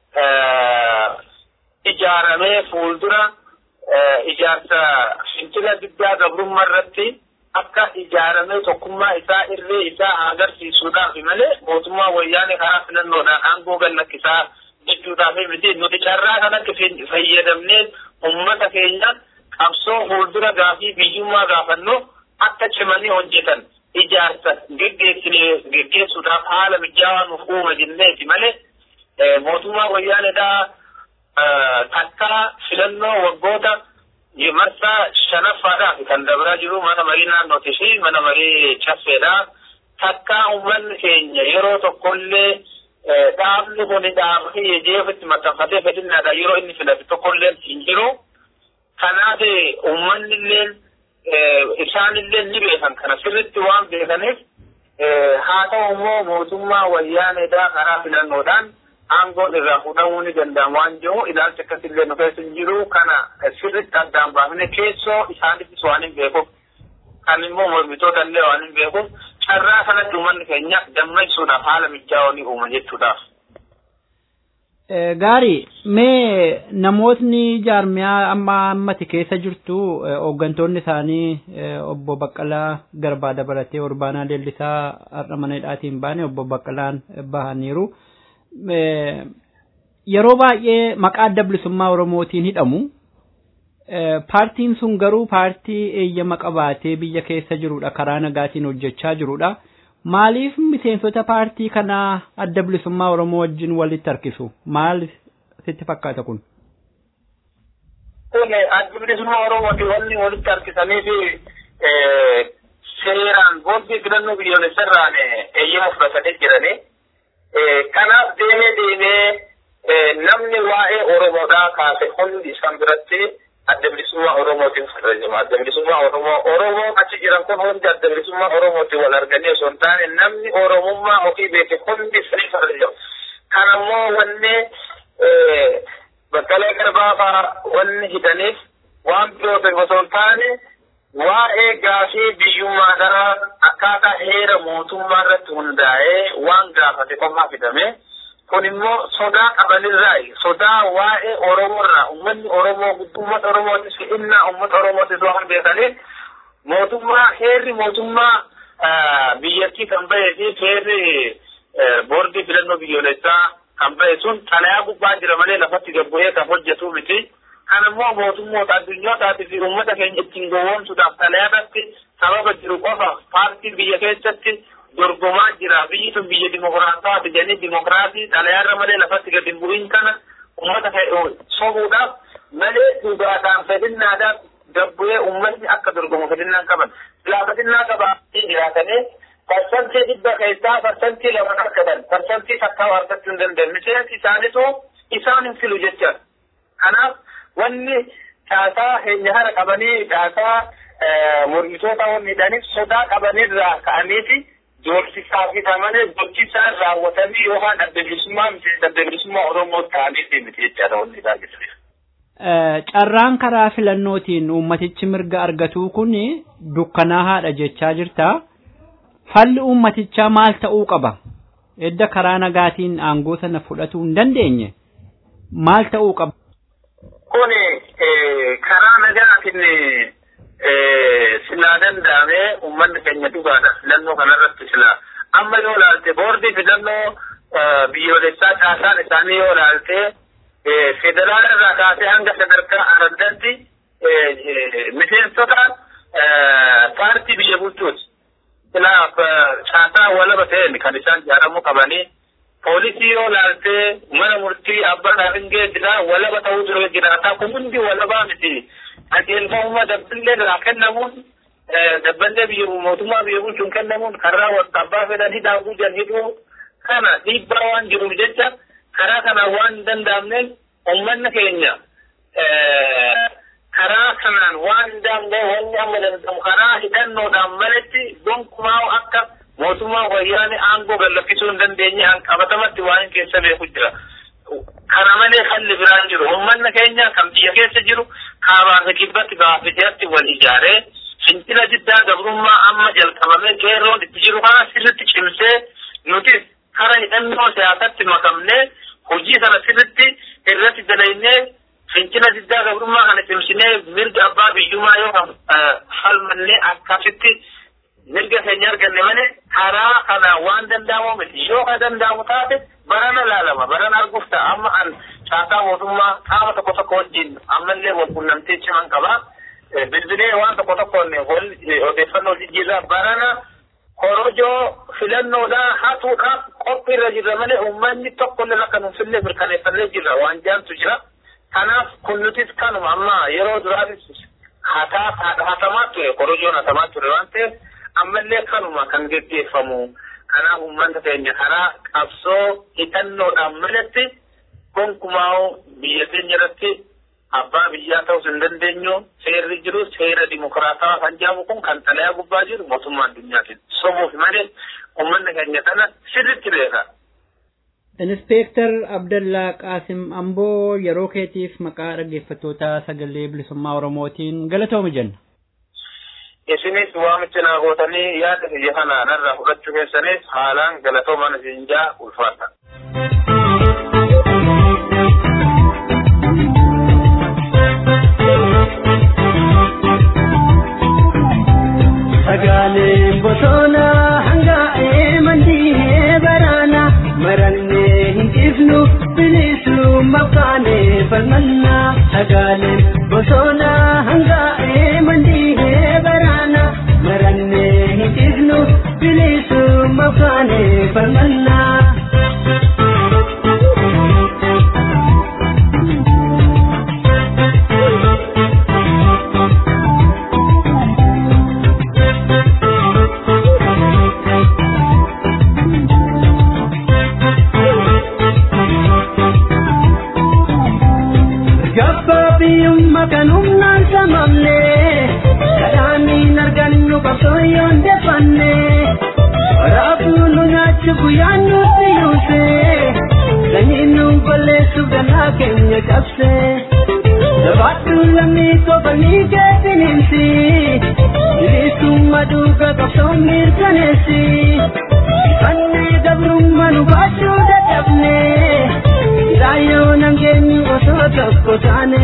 ijaaramee fuuldura ijaarsa fincila diddaa gabrummaa irratti akka ijaaramee tokkummaa isaa irree isaa agarsiisuudhaaf malee mootummaa wayyaanee karaa filannoodhaan aangoo gallakkisaa jechuudhaaf miti nuti carraa kanatti fayyadamnee ummata keenya qabsoo fuuldura gaafii biyyummaa gaafannu akka cimanii hojjetan ijaarsa geggeessuudhaaf haala mijaawaa nuuf uuma jenneeti malee mootummaa wayyaaneedhaa takkaa filannoo waggoota marsaa shanaffaadhaaf kan dabraa jiru mana marii naannootii fi mana marii caffeedha. Takkaa uummanni keenya yeroo tokkollee dhaabni kun dhaaba jeefitti maxxanfatee fedhinnaadha yeroo inni filate tokkollee hin jiru. Kanaaf uummanni illee isaanillee ni beekan kana sirritti waan beekaniif haa ta'u immoo mootummaa wayyaaneedhaa karaa filannoodhaan aangoon irraa fudhamuu ni danda'ama waan jiru ilaalcha akkasillee nu keessa hin jiru kana sirritti addaan baafne keessoo isaanittis waan hin beekuuf kan immoo mormitoota illee waan hin beekuuf carraa kanatti uummanni keenya dammaqsuudhaaf haala mijaa'oo ni uuma jechuudhaaf. Gaarii mee namootni jaarmiyaa amma ammati keessa jirtu hooggantoonni isaanii obbo Baqqalaa Garbaa dabalatee Orbaanaa Leellisaa har'a mana hidhaatiin baane obbo Baqqalaan bahaniiru. Yeroo baay'ee maqaa adda bilisummaa Oromootiin hidhamu. Paartiin sun garuu paartii eeyyama qabaatee biyya keessa jirudha karaa nagaatiin hojjechaa jirudha. Maaliif miseensota paartii kanaa adda bilisummaa Oromoo wajjin walitti harkisu? Maal sitti fakkaata kun? Kun adda bilisummaa Oromooti wanni walitti harkisanii fi seeraan boordii filannoo biyyoolessarraan eeyyama fudhatanii jiranii. Kanaaf deemee deemee namni waa'ee Oromoodhaa kaase hundi isaan biratti adda bilisummaa Oromootiin farrajama. Adda bilisummaa Oromoo Oromoo achi jiran kun hundi adda bilisummaa Oromootiin wal arganii osoo hin taane namni Oromummaa ofii beeke hundi sanii farrajama. Kanammoo wanni Baqqalee Garbaa fa'aa wanni hidhaniif waan birootiin osoo hin taane waa'ee gaafii biyyummaadhaa akkaataa heera mootummaa irratti hundaa'ee waan gaafate qofaa fidame. kun immoo sodaa qabanirraa sodaa waa'ee oromoorraa ummanni oromoo uummata oromootis innaa uummata oromootis waan beekaniif mootummaa heerri mootummaa biyyattii kan bahee fi heerri boordii filannoo biyyoolessaa kan bahe sun xalayaa gubbaa jira malee lafatti gabbu'ee kan hojjetu miti. Kan immoo mootummoota addunyootaati fi uummata keenya ittiin gowwoomsuudhaaf xalayaadhaatti sababa jiru qofa paartiin biyya keessatti dorgomaa jira biyyi sun biyya dimokiraatawaati jedhanii dimokiraatii xalayaarra malee lafatti gadi hin bu'in kana uummata sobuudhaaf malee dhugaadhaan fedhinnaadhaaf gabbu'ee uummatni akka dorgomu fedhinnaan qaban silaa fedhinnaa qabaatanii jiraatanii parsantii dhibba keessaa parsantii lama argatan parsantii takkaa argachuu hin dandeenye miseensi isaanitu isaan hin filu jecha kanaaf wanni caasaa heenya hara qabanii caasaa mormitoota wanni hidhaniif sodaa qabanirraa ka'aniiti doorsisaa fitamanii doorsisaa raawwatanii yookaan adda bilisummaa miseensa adda bilisummaa Oromoo ta'anii miti jechaadha wanni isaa jechuudha. Carraan karaa filannootiin uummatichi mirga argatuu kun dukkanaa haadha jechaa jirta. Falli uummatichaa maal ta'uu qaba? Edda karaa nagaatiin aangoo sana fudhatuu hin dandeenye maal ta'uu qaba? Kun karaa nagaatiin silaa danda'amee uummanni keenya dhugaadha filannoo kanarratti silaa amma yoo laalte boordii filannoo biyyoolessaa caasaan isaanii yoo laalte federaala irraa kaasee hanga sadarkaa araddaatti miseensota paartii biyya bulchuuti silaa caasaa walaba ta'een kan isaan ijaaramuu qabanii poolisii yoo laaltee mana murtii abbaa dhaabingee jira walaba ta'uu dura jiraata kun hundi walabaa miti qajeelfamuma dabballee irraa kennamuun dabballee biyya mootummaa biyya bulchuun kennamuun karaa abbaa fedhan hidhaafuu jan hidhuu kana dhiibbaa waan jiruuf jecha karaa kana waan hin danda'amneef ummanni keenya karaa kanaan waan hin danda'e wanni amma danda'amu karaa hidhannoodhaan malatti gonkumaa akka mootummaa wayyaanee aangoo gallakkisuu hin dandeenye qabatamatti waan keessa beeku jira. Kana malee falli biraan jiru. Uummanni keenya kan biyya keessa jiru kaabaa fi kibbatti baafiteetti wal ijaaree fincila diddaa gabrummaa amma jalqabamee qeerroon itti jiru kana sirritti cimsee nutis kara hidhannoo siyaasatti makamnee hojii sana sirritti irratti dalagnee fincila diddaa gabrummaa kana cimsinee mirga abbaa biyyummaa yoo falmannee akkasitti mirga keenya arganne malee karaa kana waan danda'amu miti yoo ka danda'amu taate barana laalama barana arguuf ta'a amma an caasaa mootummaa qaama tokko tokko wajjin ammallee wal qunnamtee ciman qaba bilbilee waan tokko tokkoon wal odeeffannoo jijjiirraa barana korojoo filannoodhaa hatuudhaaf qophii irra jirra malee uummanni tokkollee akka nuuf illee mirkaneeffannee jirra waan jaantu jira kanaaf kun nutis kanuma amma yeroo duraatis hatamaa ture korojoon hatamaa ture waan ta'eef ammallee kanuma kan geggeeffamu kanaaf uummata keenya karaa qabsoo hidhannoodhaan malatti gonkumaa biyya keenya irratti abbaa biyyaa ta'uu hin dandeenyu seerri jiru seera dimokiraataa kan jedhamu kun kan xalayaa gubbaa jiru mootummaa addunyaatiin sobuuf malee uummanni keenya kana sirritti beeka. Inspektar Abdallaa Qaasim Amboo yeroo keetiif maqaa dhaggeeffattoota sagalee bilisummaa Oromootiin galatooma jenna. isinis waamicha naa gootanii yaada biyya kanaa narraa fudhachuu keessanis haalaan galatoomaa isin jaa ulfaata. Sagaaleen bosonaa hangaa'ee mandii baraana marannee hin ifnu bilisuu maqaanee falmanna. Sagaaleen bosonaa hangaa'ee mandii baraana marannee hin ifnu bilisuu maqaanee falmanna. Gabbaabiyyummaa kan humnaan samamne kadhaaniin argannu qabsooyoon defanne raafuu nu nyaachu guyyaan nutti yuuse sanyiin nu balleessuuf danaa keenya cabse jabaadhu lammii kofanii keetinimsi bilisummaa duuga qabsoon mirkaneessi fannee gabrummaa nu baachuu dadhabne Dayo nangeenyu osoo tokko taane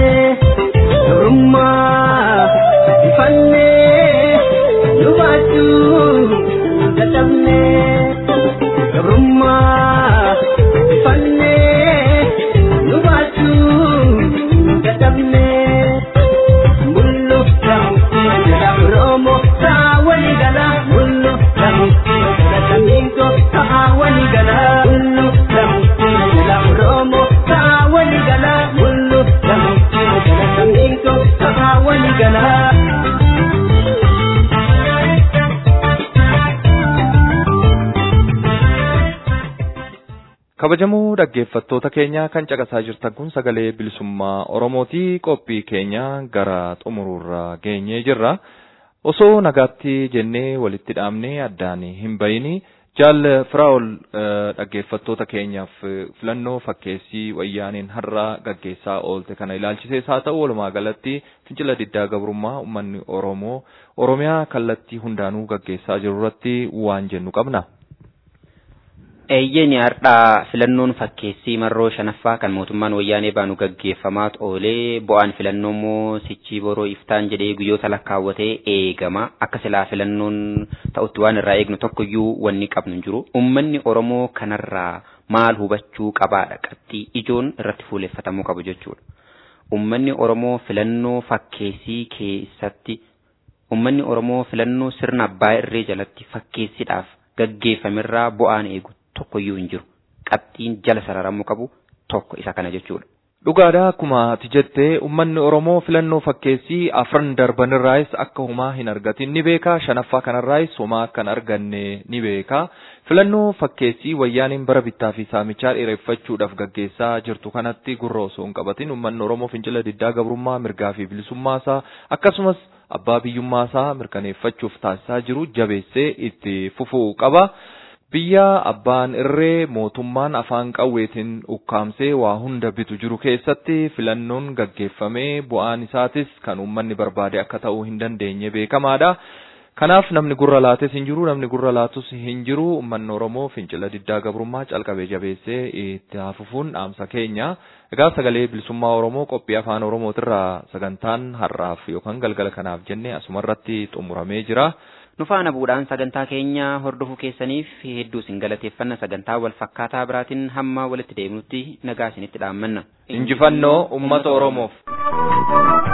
Durummaa ifanne nu baachuu dadhabne Durummaa ifanne nu baachuu dadhabne Mullu dhamutti jala Oromoo ta'a walii gala Mullu dhamutti jala Samingo ta'a walii gala Mullu dhamutti jala Oromoo ta'a walii gala Mullu dhamutti jala Samingo ta'a walii gala. kabajamoo dhaggeeffattoota keenya kan caqasaa jirtan kun sagalee bilisummaa oromooti qophii keenya gara xumuruurra geenyee jirra osoo nagaatti jennee walitti dhaabnee addaan hin bayini jaal firaa'ol dhaggeeffattoota keenyaaf filannoo fakkeessii wayyaaniin har'a gaggeessaa oolte kana ilaalchisees haa ta'u walumaa galatti fincila diddaa gabrummaa uummanni oromoo oromiyaa kallattii hundaanuu gaggeessaa jiru irratti waan jennu qabna. Eeyyeen har'aa filannoon fakkeessii marroo shanaffaa kan mootummaan wayyaanee baanu gaggeeffamaa oolee bu'aan filannoo immoo sichii boroo iftaan jedhee guyyoota lakkaawwatee eegama akka silaa filannoon ta'utti waan irraa eegnu tokkoyyuu wanni qabnu hin jiru uummanni oromoo kanarraa maal hubachuu qabaadha qabxii ijoon irratti fuuleffatamuu qabu jechuudha. Uummanni oromoo filannoo fakkeessii keessatti uummanni oromoo filannoo sirna abbaa irree jalatti fakkeessiidhaaf gaggeeffamerraa bu'aan eegu tokkoyyuu hin jiru. qabxiin jala sararamuu qabu tokko isa kana jechuudha. Dhugaadha akkuma ati jettee uummanni Oromoo filannoo fakkeessii afran darbanirraayis akka homaa hin argatin ni beeka. Shanaffaa kanarraayis homaa akka hin arganne ni beeka. Filannoo fakkeessii wayyaaniin bara bittaa fi saamichaa dheereffachuudhaaf gaggeessaa jirtu kanatti gurra osoo hin qabatin uummanni Oromoo fincila diddaa gabrummaa mirgaa fi bilisummaasaa akkasumas abbaa biyyummaasaa mirkaneeffachuuf taasisaa jiru jabeessee itti fufuu qaba. Biyya abbaan irree mootummaan afaan qawweetiin ukkaamsee waa hunda bitu jiru keessatti filannoon gaggeeffamee bu'aan isaatis kan uummanni barbaade akka ta'uu hin dandeenye beekamaadha. Kanaaf namni gurra laates hin jiru, namni gurra laatus hin jiru. Uummanni Oromoo fincila diddaa gabrummaa calqabee jabeessee itti hafufuun dhaamsa keenya. Egaa sagalee bilisummaa Oromoo qophii afaan Oromootirraa sagantaan har'aaf yookaan galgala kanaaf jenne asumarratti xumuramee jira. Nu faana bu'uudhaan sagantaa keenya hordofuu keessaniif hedduu isin galateeffanna sagantaa wal fakkaataa biraatiin hamma walitti deemnutti nagaa isinitti dhaammanna. Injifannoo uummata Oromoof.